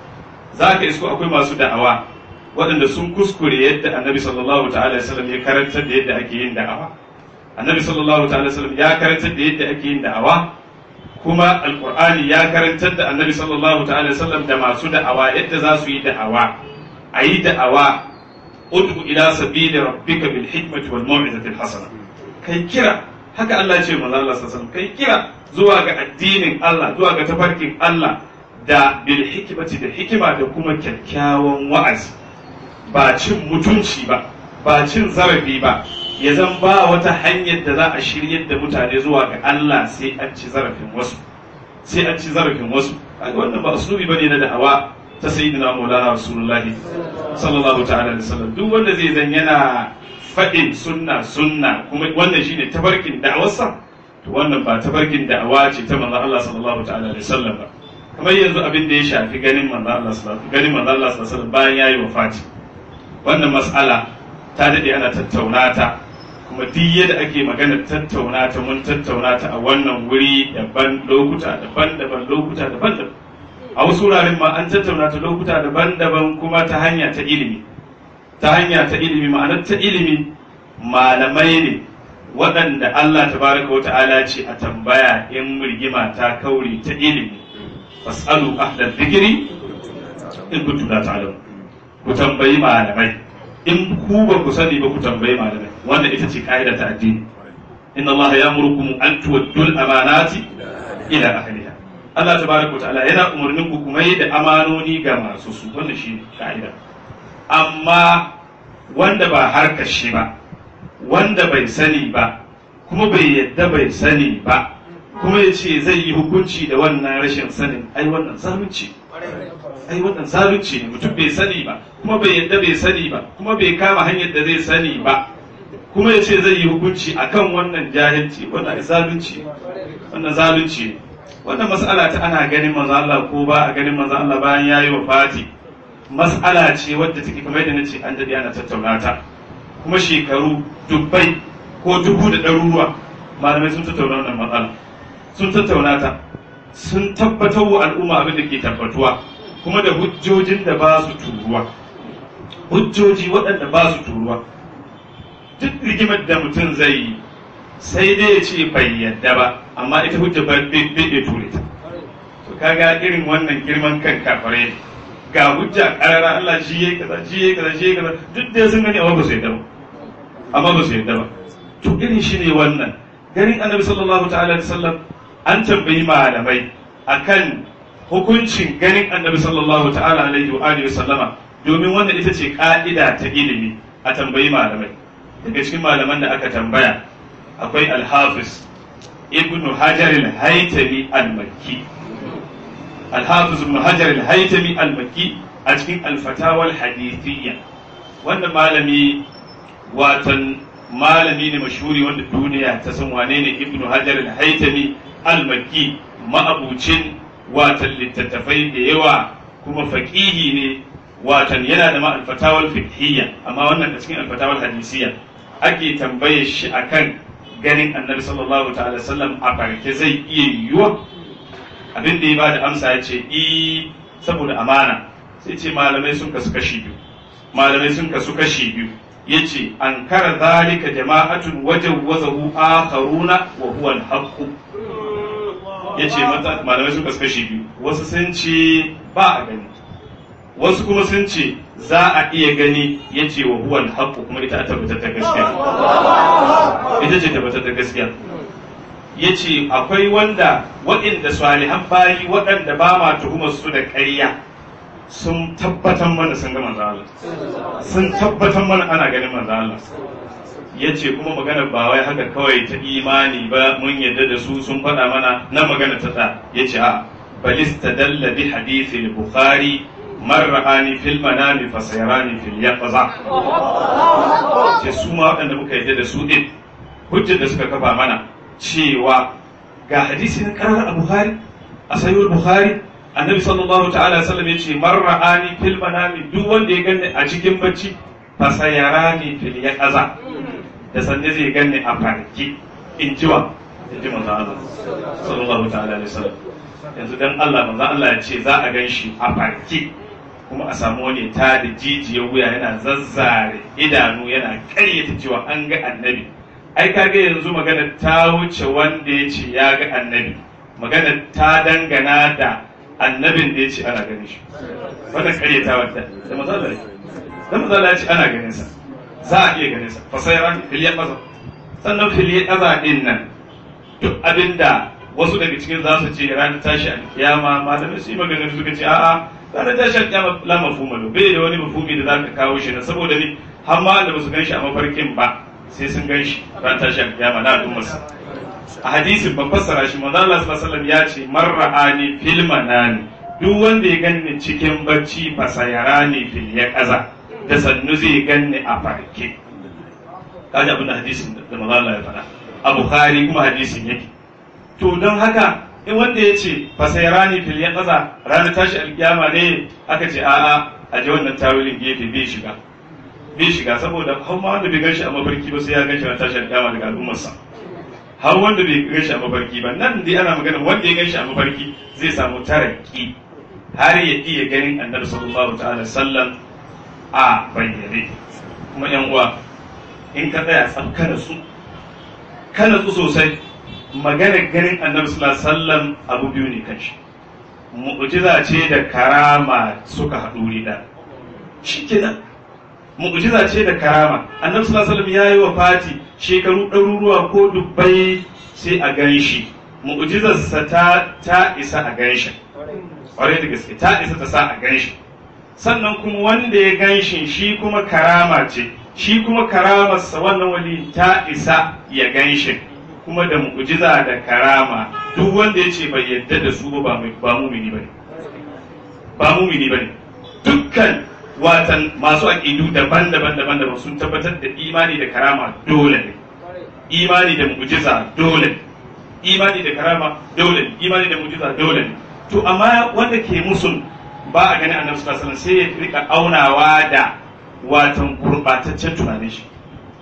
za ka isko akwai masu da'awa waɗanda sun kuskure yadda annabi sallallahu ta'ala wasallam ya karantar da yadda ake yin da'awa annabi sallallahu ta'ala wasallam ya karantar da yadda ake yin da'awa kuma alqur'ani ya karantar da annabi sallallahu ta'ala wasallam da masu da'awa yadda za su yi da'awa a yi da'awa ud'u ila sabili rabbika bil hikmati wal mau'izati al hasana kai kira haka Allah ya ce manzo Allah sallallahu alaihi wasallam kai kira zuwa ga addinin Allah zuwa ga tafarkin Allah da bil hikmati da hikima da kuma kyakkyawan wa'azi ba cin mutunci ba ba cin zarafi ba ya zan ba wata hanyar da za a shiryar da mutane zuwa ga Allah sai an ci zarafin wasu sai an ci zarafin wasu kaga wannan ba usulubi bane na da'awa ta sayyidina maulana rasulullah sallallahu ta'ala alaihi wasallam duk wanda zai zan yana faɗin sunna sunna kuma wannan shine tabarkin da'awarsa to wannan ba tabarkin da'awa ce ta manzon Allah sallallahu ta'ala alaihi wasallam ba kamar yanzu abin da ya shafi ganin manzon Allah sallallahu ganin manzon Allah sallallahu alaihi wasallam bayan yayi wafati wannan mas'ala ta dade ana tattauna ta kuma duk yadda ake magana tattauna ta mun tattauna ta a wannan wuri daban lokuta daban-daban lokuta daban-daban a wasu wuraren ma an tattauna ta lokuta daban-daban kuma ta hanya ta ilimi ta hanya ta ilimi ma'anar ta ilimi malamai ne waɗanda Allah tabaraka wa ta'ala ce a tambaya in rigima ta kauri ta ilimi fasalu ahlal dhikri in kuntum la ta'lamun ku tambayi malamai in ku ba ku sani ba ku tambayi malamai wanda ita ce ka'ida ta addini inna Allah ya'murukum an tuwaddul amanati ila ahliha Allah tabaraka wa ta'ala yana umarnin ku kuma yi da amanoni ga masu su wannan shi ka'ida amma wanda ba harkar shi ba wanda bai sani ba kuma bai yadda bai sani ba kuma ya ce zai yi hukunci da wannan rashin sanin ai wannan zalunci ai wannan zalunci ne mutum bai sani ba kuma bai yadda bai sani ba kuma bai kama hanyar da zai sani ba kuma ya ce zai yi hukunci akan wannan jahilci wannan zalunci wannan zalunci wannan mas'ala ta ana ganin manzo Allah ko ba a ganin manzo Allah bayan yayi wafati mas'ala ce wadda take kamar yadda nace an dade ana tattauna ta kuma shekaru dubbai ko dubu da ɗaruruwa malamai sun tattauna wannan matsala sun tattauna ta sun tabbatar wa al'umma abin da ke tabbatuwa kuma da hujjojin da ba su turuwa hujjoji waɗanda ba su turuwa duk rigimar da mutum zai yi sai dai ya ce bai yadda ba amma ita hujja ba bai iya ture ta to kaga irin wannan girman kan kafare ne ga hujja karara Allah shi yayi kaza shi yayi kaza shi yayi kaza duk da sun gani amma ba su yadda ba amma ba su yadda ba to irin shi ne wannan ganin annabi sallallahu ta'ala alaihi wasallam an tambayi malamai akan hukuncin ganin annabi sallallahu ta'ala alaihi wa alihi wasallama domin wannan ita ce ka'ida ta ilimi a tambayi malamai daga cikin malaman da aka tambaya akwai al-hafiz ibn hajar al-haytami al-makki al-hafiz ibn hajar al-haytami al-makki a cikin al-fatawa al-hadithiyya wannan malami watan malami ne mashhuri wanda duniya ta san wane ne ibn hajar al-haytami al-makki ma'abucin watan littattafai da yawa kuma faƙihi ne watan yana da ma alfatawal fiqhiyya amma wannan a cikin alfatawal hadisiyya ake tambaye shi akan ganin annabi sallallahu ta'ala sallam a farke zai iya yiwuwa abin da ya ba da amsa ya ce i saboda amana sai ce malamai sun kasu kashi biyu malamai sun kasu kashi biyu ya ce an kara zalika jama'atun wajen wazahu akharuna wa huwa al ya ce malamai sun kasu kashi biyu wasu sun ce ba a gani wasu kuma sun ce za a iya gani ya ce wa huwa al kuma ita a tabbatar da gaskiya ita ce tabbatar da gaskiya ya ce akwai wanda waɗanda salihan bayi waɗanda ba ma tuhumar su da ƙarya sun tabbatar mana sun ga manzo Allah sun tabbatar mana ana ganin manzo Allah ya ce kuma magana ba wai haka kawai ta imani ba mun yadda da su sun faɗa mana na magana ta ta ya ce a balista dalla bi hadithi bukhari man ra'ani fil manami fa sayarani fil yaqza ce su ma waɗanda muka yadda da su din hujjar da suka kafa mana cewa ga hadisi na karar a Bukhari a sayyid Bukhari annabi sallallahu ta'ala sallam ya ce man ra'ani fil manami duk wanda ya ganni a cikin bacci fa sayarani fil yaqaza da sanne zai ganni a farki in ji wa in ji manzo Allah sallallahu ta'ala alaihi wasallam yanzu dan Allah manzo Allah ya ce za a gan shi a farki kuma a samu wani ta da jijiyar wuya yana zazzare idanu yana karyata cewa an ga annabi ai kaga yanzu magana ta wuce wanda ya ce ya ga annabi magana ta dangana da annabin da ya ce ana ganin shi wannan karyata wadda da mazala da mazala ya ce ana ganin sa za a iya ganin sa fasayran filiyar kaza sannan filiyar kaza din nan duk abinda wasu daga cikin za su ce ranar tashi alkiyama malamai su yi maganar suka ce a'a ranar tashi alkiyama la mafhuma lo bai da wani mafhumi da zaka kawo shi na saboda ni har ma da basu gan shi a mafarkin ba sai sun gan shi ran tashi alkiyama na al'ummarsa a hadisin ban fassara shi manzo Allah sallallahu alaihi wasallam ya ce marra'ani fil manani duk wanda ya ganni cikin bacci fa sayarani fil yaqaza da sannu zai ganni a farke kaji abin da hadisin da manzo Allah ya faɗa a Bukhari kuma hadisin yake to don haka in wanda ya ce fa sayarani fil yaqaza ranar tashi alkiyama ne aka ce a'a a ji wannan tawilin gefe bai shiga bai shiga saboda har ma wanda bai ganshi a mafarki ba sai ya ganshi a tashar kiyama daga al'ummarsa har wanda bai ganshi a mafarki ba nan dai ana magana wanda ya ganshi a mafarki zai samu taraki har ya iya ganin annabi sallallahu ta'ala sallam a bayyane kuma yan uwa in ka tsaya tsaf kana su kana su sosai maganar ganin annabi sallallahu alaihi wasallam abu biyu ne kanshi mu'jiza ce da karama suka haɗu wuri da shikenan mu'jiza ce da karama annabi sallallahu alaihi wasallam yayi wa fati shekaru ɗaruruwa ko dubbai sai a gan shi mu'jizarsa ta ta isa a gan shi ƙwarai da gaske ta isa ta sa a gan shi sannan kuma wanda ya gan shi shi kuma karama ce shi kuma karamarsa wannan wali ta isa ya gan shi kuma da mu'jiza da karama duk wanda ya ce bai yadda da su ba ba mumini bane ba mumini bane dukkan watan masu aƙidu daban-daban daban-daban sun tabbatar da imani da karama dole ne imani da mu'jiza dole ne imani da karama dole ne imani da mu'jiza dole ne to amma wanda ke musun ba a gani annabi sallallahu alaihi wasallam sai ya rika aunawa da watan gurbataccen tunanin shi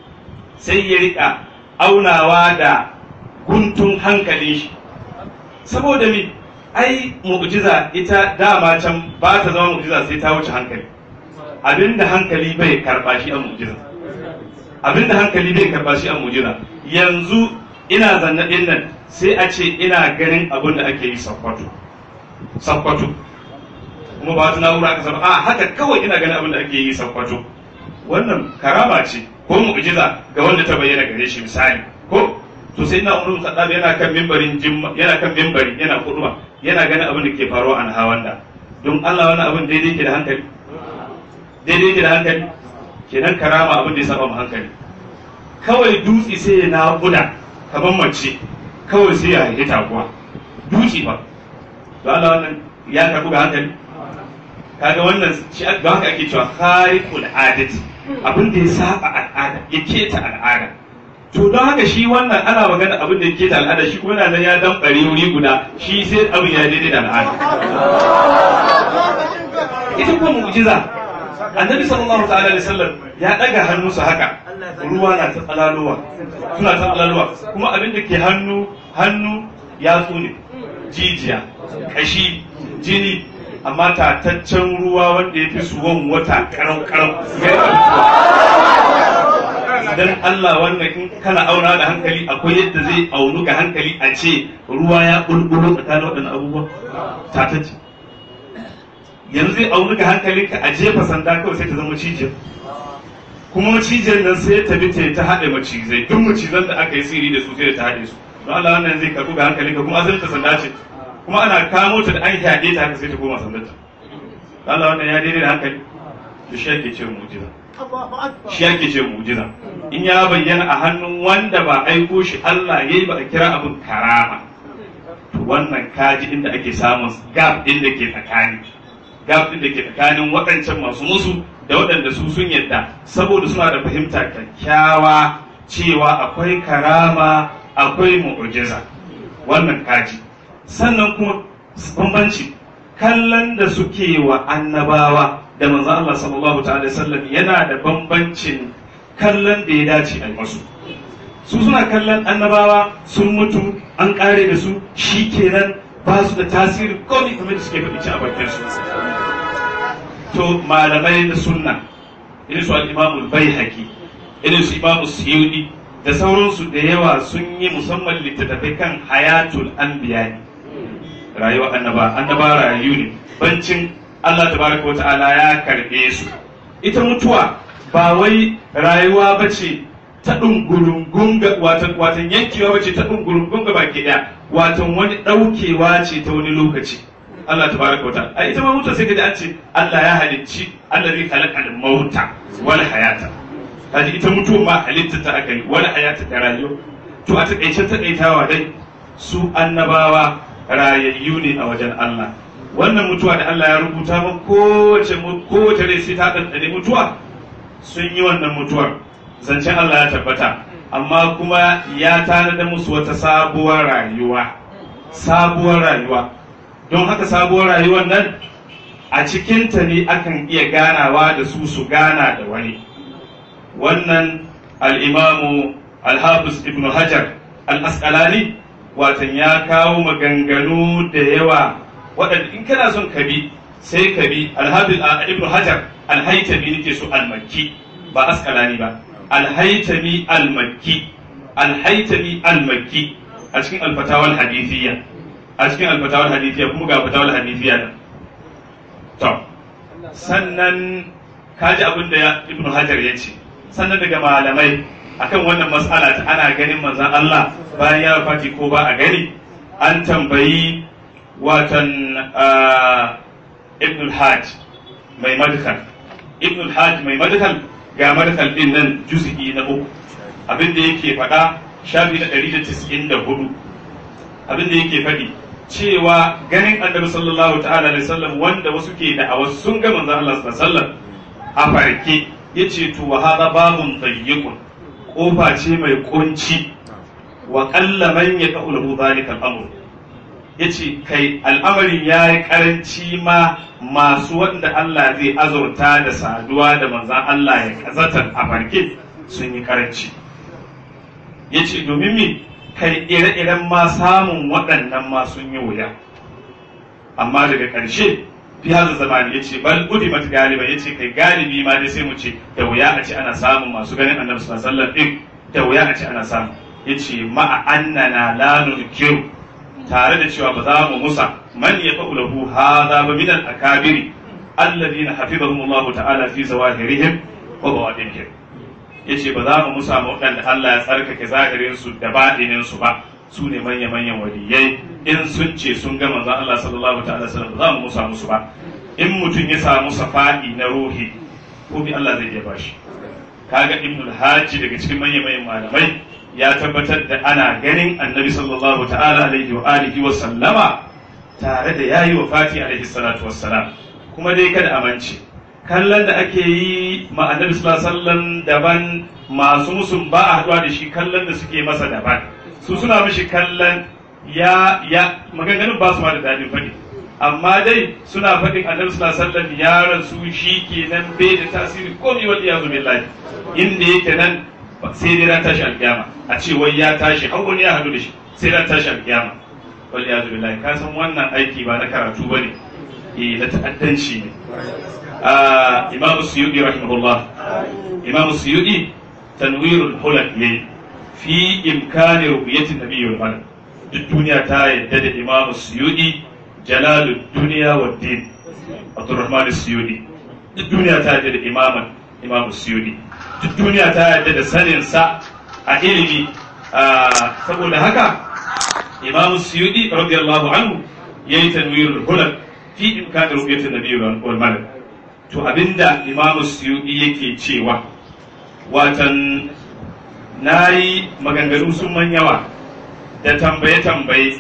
sai ya rika aunawa da guntun hankalin shi saboda mi ai mu'jiza ita dama can ba ta zama mu'jiza sai ta wuce hankali abinda hankali bai karba shi a mu'jiza abinda hankali bai karba shi a mu'jiza yanzu ina zanna din nan sai a ce ina ganin abin da ake yi sakwato sakwato kuma ba wata na'ura aka saba a haka kawai ina ganin abin da ake yi sakwato wannan karama ce ko mu'jiza ga wanda ta bayyana gare shi misali ko to sai na umar kaddabi yana kan mimbarin yana kan mimbari yana kuduba yana ganin abin da ke faruwa a hawanda don Allah wani abin daidai ke da hankali daidai ke da hankali kenan karama abin da ya saba mu hankali kawai dutse sai ya naƙuda kamar mace kawai sai ya haifi taguwa dutse ba don Allah wannan ya karɓu ga hankali kaga wannan shi ga haka ake cewa khariqul adati abin da ya saba al'ada ya keta al'ada to don haka shi wannan ana magana abin da ya keta al'ada shi kuma yana nan ya dan bare wuri guda shi sai abin ya daidai da al'ada ita kuma mu'jiza annabi sallallahu ta'ala alaihi wasallam ya daga hannunsa haka ruwa na ta tsalalowa suna ta tsalalowa kuma abin da ke hannu hannu ya tsune jijiya kashi jini amma tataccen ruwa wanda ya fi suwan wata karau karau dan Allah wannan in kana auna da hankali akwai yadda zai aunu ga hankali a ce ruwa ya bulbulo tsakanin waɗannan abubuwa tatacce yanzu zai aunu ga hankalinka a jefa sanda kawai sai ta zama cijiyar kuma macijiyar nan sai ta bi ta haɗe macizai duk macizan da aka yi siri da su sai da ta haɗe su don Allah wannan zai karɓi ga hankalinka kuma asalin ta sanda ce kuma ana kamo ta da an yaɗe ta haka sai ta koma sandar ta Allah wannan ya daidai da hankali to shi ake ce mu'jiza shi ake ce mu'jiza in ya bayyana a hannun wanda ba aiko shi Allah yayi ba a kira abin karama to wannan kaji inda ake samun gap din da ke tsakani gap din da ke tsakanin waɗancan masu musu da waɗanda su sun yadda saboda suna da fahimta kyakkyawa cewa akwai karama akwai mu'jiza wannan kaji sannan kuma bambanci kallon da suke wa annabawa da manzo Allah sallallahu ta'ala sallam yana da bambancin kallon da ya dace a masu su suna kallon annabawa sun mutu an kare da su shi kenan ba su da tasiri komai kamar da suke faɗi ci a bakin su to malamai na sunna irin su al-imamul baihaqi irin su imamu suyudi da sauransu da yawa sun yi musamman littattafai kan hayatul anbiya rayuwa annaba annaba rayu ne bancin Allah tabaraka wata'ala ya karbe su ita mutuwa ba wai rayuwa bace ta dungurungun ga watan watan yankewa bace ta dungurungun ga baki daya watan wani daukewa ce ta wani lokaci Allah tabaraka wata'ala a ita ma mutuwa sai kaji an ce Allah ya halicci Allah zai khalaqa al-mauta wal hayata kaji ita mutuwa ma halitta ta aka yi wal hayata ta rayuwa to a takaice takaitawa dai su annabawa rayayyu ne a wajen Allah wannan mutuwa da Allah ya rubuta ba kowace kowace rai sai ta ɗanɗane mutuwa sun yi wannan mutuwar zancen Allah ya tabbata amma kuma ya tanada musu wata sabuwar rayuwa sabuwar rayuwa don haka sabuwar rayuwar nan a cikinta ne akan iya ganawa da su su gana da wani wannan al'imamu al-hafiz ibn hajar al-asqalani watan ya kawo maganganu da yawa waɗanda in kana son ka bi sai ka bi alhafiz ibn hajar alhaitami nake so almakki ba askalani ba alhaitami almakki alhaitami almakki a cikin alfatawal hadithiyya a cikin alfatawal hadithiyya kuma ga fatawal hadithiyya nan to sannan kaji abin da ibn hajar ya ce sannan daga malamai akan wannan mas'ala ta ana ganin manzon Allah bayan ya wafati ko ba a gani an tambayi watan ibn al-hajj mai madkhal ibn al-hajj mai madkhal ga madkhal din nan juz'i na uku abin da yake faɗa shafi na 194 abin da yake faɗi cewa ganin annabi sallallahu ta'ala alaihi wasallam wanda wasu ke da awas sun ga manzon Allah sallallahu alaihi wasallam a farke yace to wa hada babun tayyiqun kofa ce mai kunci wa qalla man yaqulu dhalika al-amr yace kai al'amarin ya yi karanci ma masu wanda Allah zai azurta da saduwa da manzan Allah ya kazatar a farke sun yi karanci yace domin me kai ire-iren ma samun waɗannan ma sun yi wuya amma daga ƙarshe fi haza zamani ya ce bal udimat galiba ya ce kai galibi ma dai sai mu ce da wuya a ce ana samun masu ganin annabi sallallahu alaihi wasallam din da wuya a ce ana samu ya ce ma'a annana la nunkiru tare da cewa ba za mu musa man ya fa'ulahu hadha ba min al-akabiri alladhina hafizahum Allah ta'ala fi zawahirihim wa bawadinihim yace ba za mu musa ma waɗanda Allah ya tsarkake zahirin su da baɗinin su ba su ne manya manyan waliyai in sun ce sun ga manzon Allah sallallahu ta'ala sallam ba za mu musa musu ba in mutum ya samu safa'i na ruhi ko bi Allah zai iya bashi kaga ibnul hajji daga cikin manyan manyan malamai ya tabbatar da ana ganin annabi sallallahu ta'ala alaihi wa alihi wa sallama tare da yayi wa fati alaihi salatu wassalam kuma dai kada amince kallon da ake yi ma annabi sallallahu alaihi wasallam daban masu musun ba a haɗuwa da shi kallon da suke masa daban su suna mishi kallon ya ya maganganun ba su ma da dadin faɗi amma dai suna faɗin annabi sallallahu alaihi wasallam ya rasu shi kenan bai da tasiri komai wal iyazu billahi inda yake nan sai dai ran tashi alkiyama a ce wai ya tashi har wani ya hadu da shi sai ran tashi alkiyama wal iyazu billahi ka san wannan aiki ba na karatu bane eh na ta'addanci ne a imamu suyudi rahimahullah imamu suyudi tanwirul hulak yayi fi imkani ru'yati nabiyyul malak duk duniya ta yadda da imamu suyudi jalalud duniya wa din abdurrahman suyudi duk duniya ta yadda da imaman imamu suyudi duk duniya ta yadda da sanin sa a ilimi saboda haka imamu suyudi radiyallahu anhu yayi tanwirul hulak fi imkani ru'yati nabiyyul malak to abinda imamu suyudi yake cewa watan na yi maganganu sun man yawa da tambaye-tambaye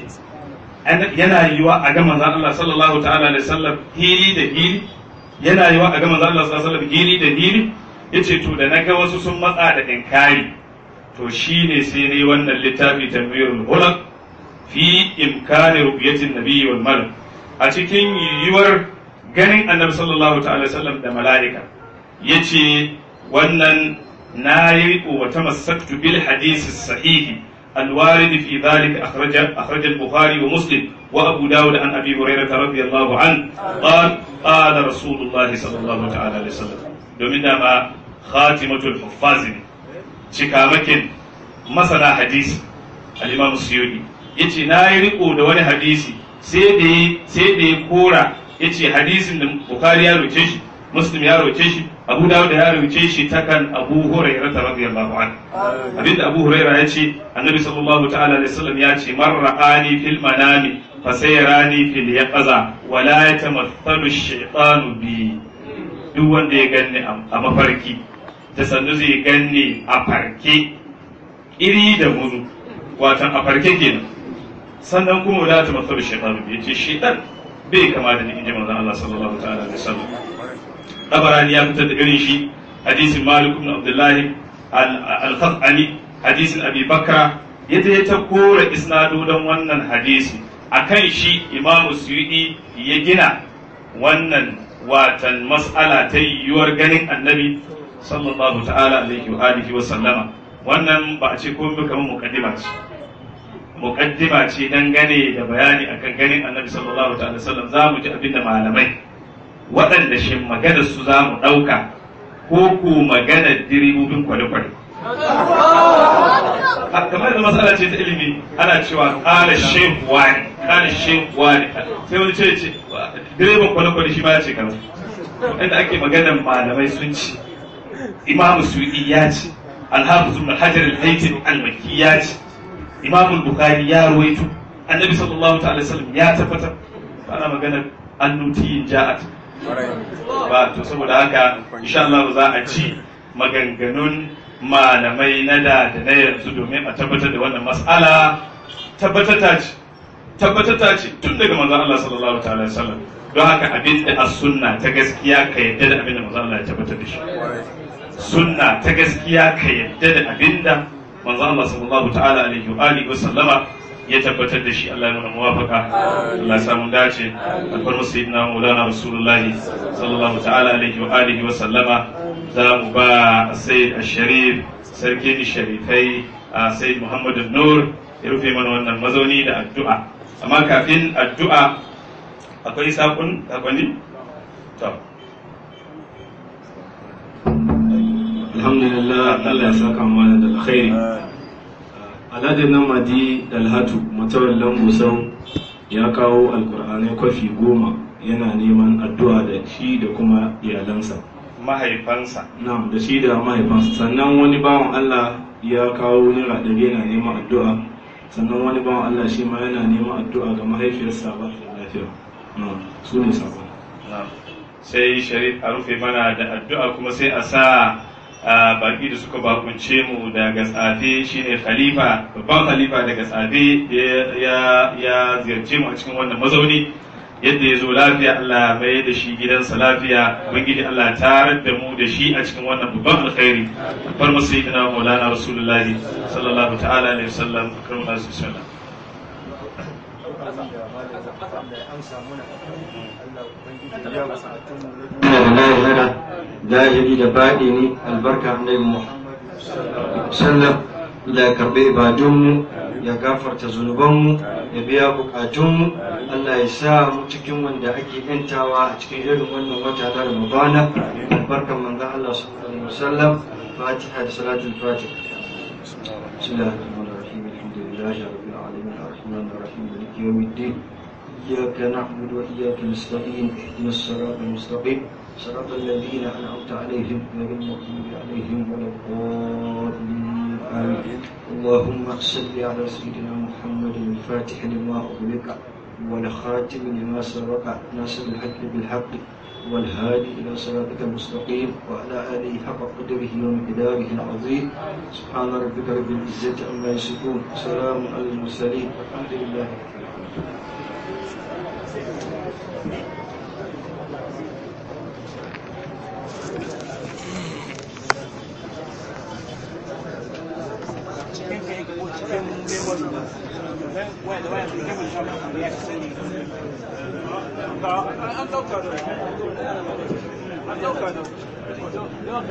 yana yiwa a ga manzan Allah sallallahu ta'ala da sallam hili da hili yana yiwa a ga manzan Allah sallallahu alaihi hili da hili yace to da naga wasu sun matsa da inkari to shine sai ne wannan littafi tanwirul hulaq fi imkani ru'yatin nabiyyi wal malak a cikin yiwuwar ganin annabi sallallahu ta'ala sallam da mala'ika yace wannan na yi riko wa tamassaktu bil hadisi sahihi الوارد في ذلك أخرج أخرج البخاري ومسلم وأبو داود عن أبي هريرة رضي الله عنه قال قال رسول الله صلى الله تعالى عليه وسلم domin dama khatimatul huffaz ne cikamakin masana hadisi al-imam suyudi yace na yi riko da wani hadisi sai da sai da ya kora yace hadisin da bukhari ya roce shi muslim ya roce shi abu dawud ya roce shi ta kan abu hurairah radiyallahu anhu abinda abu hurairah ya ce annabi sallallahu ta'ala alaihi wasallam ya ce man ra'ani fil manami fa sayrani fil yaqaza wa la yatamathalu ash-shaytanu bi duk wanda ya ganni a mafarki da sannu zai ganni a farke iri da muzu watan a farke kenan sannan kuma la yatamathalu ash-shaytanu bi yace shaytan bai kama da ni inji manzon Allah sallallahu ta'ala alaihi wasallam tabarani ya fitar da irin shi hadisin malik ibn abdullahi al-khatani hadisin abi bakra yadda ya ta kora isnadodan wannan hadisi akan shi imamu suyudi ya gina wannan watan mas'ala ta yiwuwar ganin annabi sallallahu ta'ala alaihi wa alihi wa sallama wannan ba a ce ko kamar muqaddima ce muqaddima ce dangane da bayani akan ganin annabi sallallahu ta'ala sallam za mu ji abinda malamai waɗanda shi magana su za mu ɗauka ko ko magana direbobin kwale-kwale. kamar da matsala ce ta ilimi ana cewa ƙala shehu wani ƙala shehu wani sai wani ce ce direban kwale-kwale shi ma ya ce kaza inda ake maganar malamai sun ci imamu su'i ya ce alhafizu ibn hajar al-haytham al-makki ya ce imamu bukhari ya ruwaito annabi sallallahu ta'ala sallam ya tabbatar ana maganar annutiyin ja'at ba to saboda haka insha Allah za a ci maganganun malamai na da da na yanzu domin a tabbatar da wannan mas'ala tabbatata ce tabbatata ce tun daga manzon Allah sallallahu ta'ala alaihi wasallam don haka abin da as-sunna ta gaskiya ka yadda da abin da manzon Allah ya tabbatar da shi sunna ta gaskiya ka yadda da abin da manzon Allah sallallahu ta'ala alaihi wa alihi wasallama ya tabbatar da shi Allah ya nuna muwafaka Allah ya samu dace alfarmu sayyidina Maulana Rasulullah sallallahu ta'ala alaihi wa alihi wa sallama za mu ba Sayyid Asharif sarki sharifai a Sayyid Muhammad Nur ya rufe mana wannan mazauni da addu'a amma kafin addu'a akwai sakon sakonni to alhamdulillah Allah ya saka mana da alkhairi alhaji namadi dalhatu matawallan busau ya kawo alkur'anai kwafi goma yana neman addu'a da shi da kuma iyalansa mahaifansa na'am da shi da mahaifansa sannan wani bawan Allah ya kawo naira ɗari yana neman addu'a sannan wani bawan Allah shi ma yana neman addu'a ga mahaifiyarsa ba da lafiya na'am su ne sabon sai sharif a rufe mana da addu'a kuma sai a sa baki da suka bakunce mu daga tsafe shine khalifa babban khalifa daga tsafe ya ziyarce mu a cikin wannan mazauni yadda ya zo lafiya Allah mai da shi gidansa lafiya ubangiji Allah tarar da mu da shi a cikin wannan babban alkhairi bar mu sayyidina maulana rasulullahi sallallahu ta'ala alaihi wasallam akramu nasu sallam zahiri da baɗi ne albarka annabi Muhammad sallam da ya karɓi ibadunmu ya gafarta zunubanmu ya biya bukatunmu Allah ya sa mu cikin wanda ake yantawa a cikin irin wannan wata na Ramadana albarkan manzon Allah sallallahu alaihi wasallam Fatiha da salatul Fatiha بسم الله الرحمن الرحيم الحمد لله رب العالمين الرحمن الرحيم مالك يوم الدين إياك نعبد وإياك نستعين اهدنا الصراط المستقيم صراط الذين أنعمت عليهم غير المغضوب عليهم ولا الضالين آمين اللهم صل على سيدنا محمد الفاتح لما أغلق والخاتم لما سبق ناصر الحق بالحق والهادي إلى صراطك المستقيم وعلى آله حق قدره ومقداره العظيم سبحان ربك رب العزة عما يصفون سلام على المرسلين الحمد لله An ɗauka da. An ɗauka da.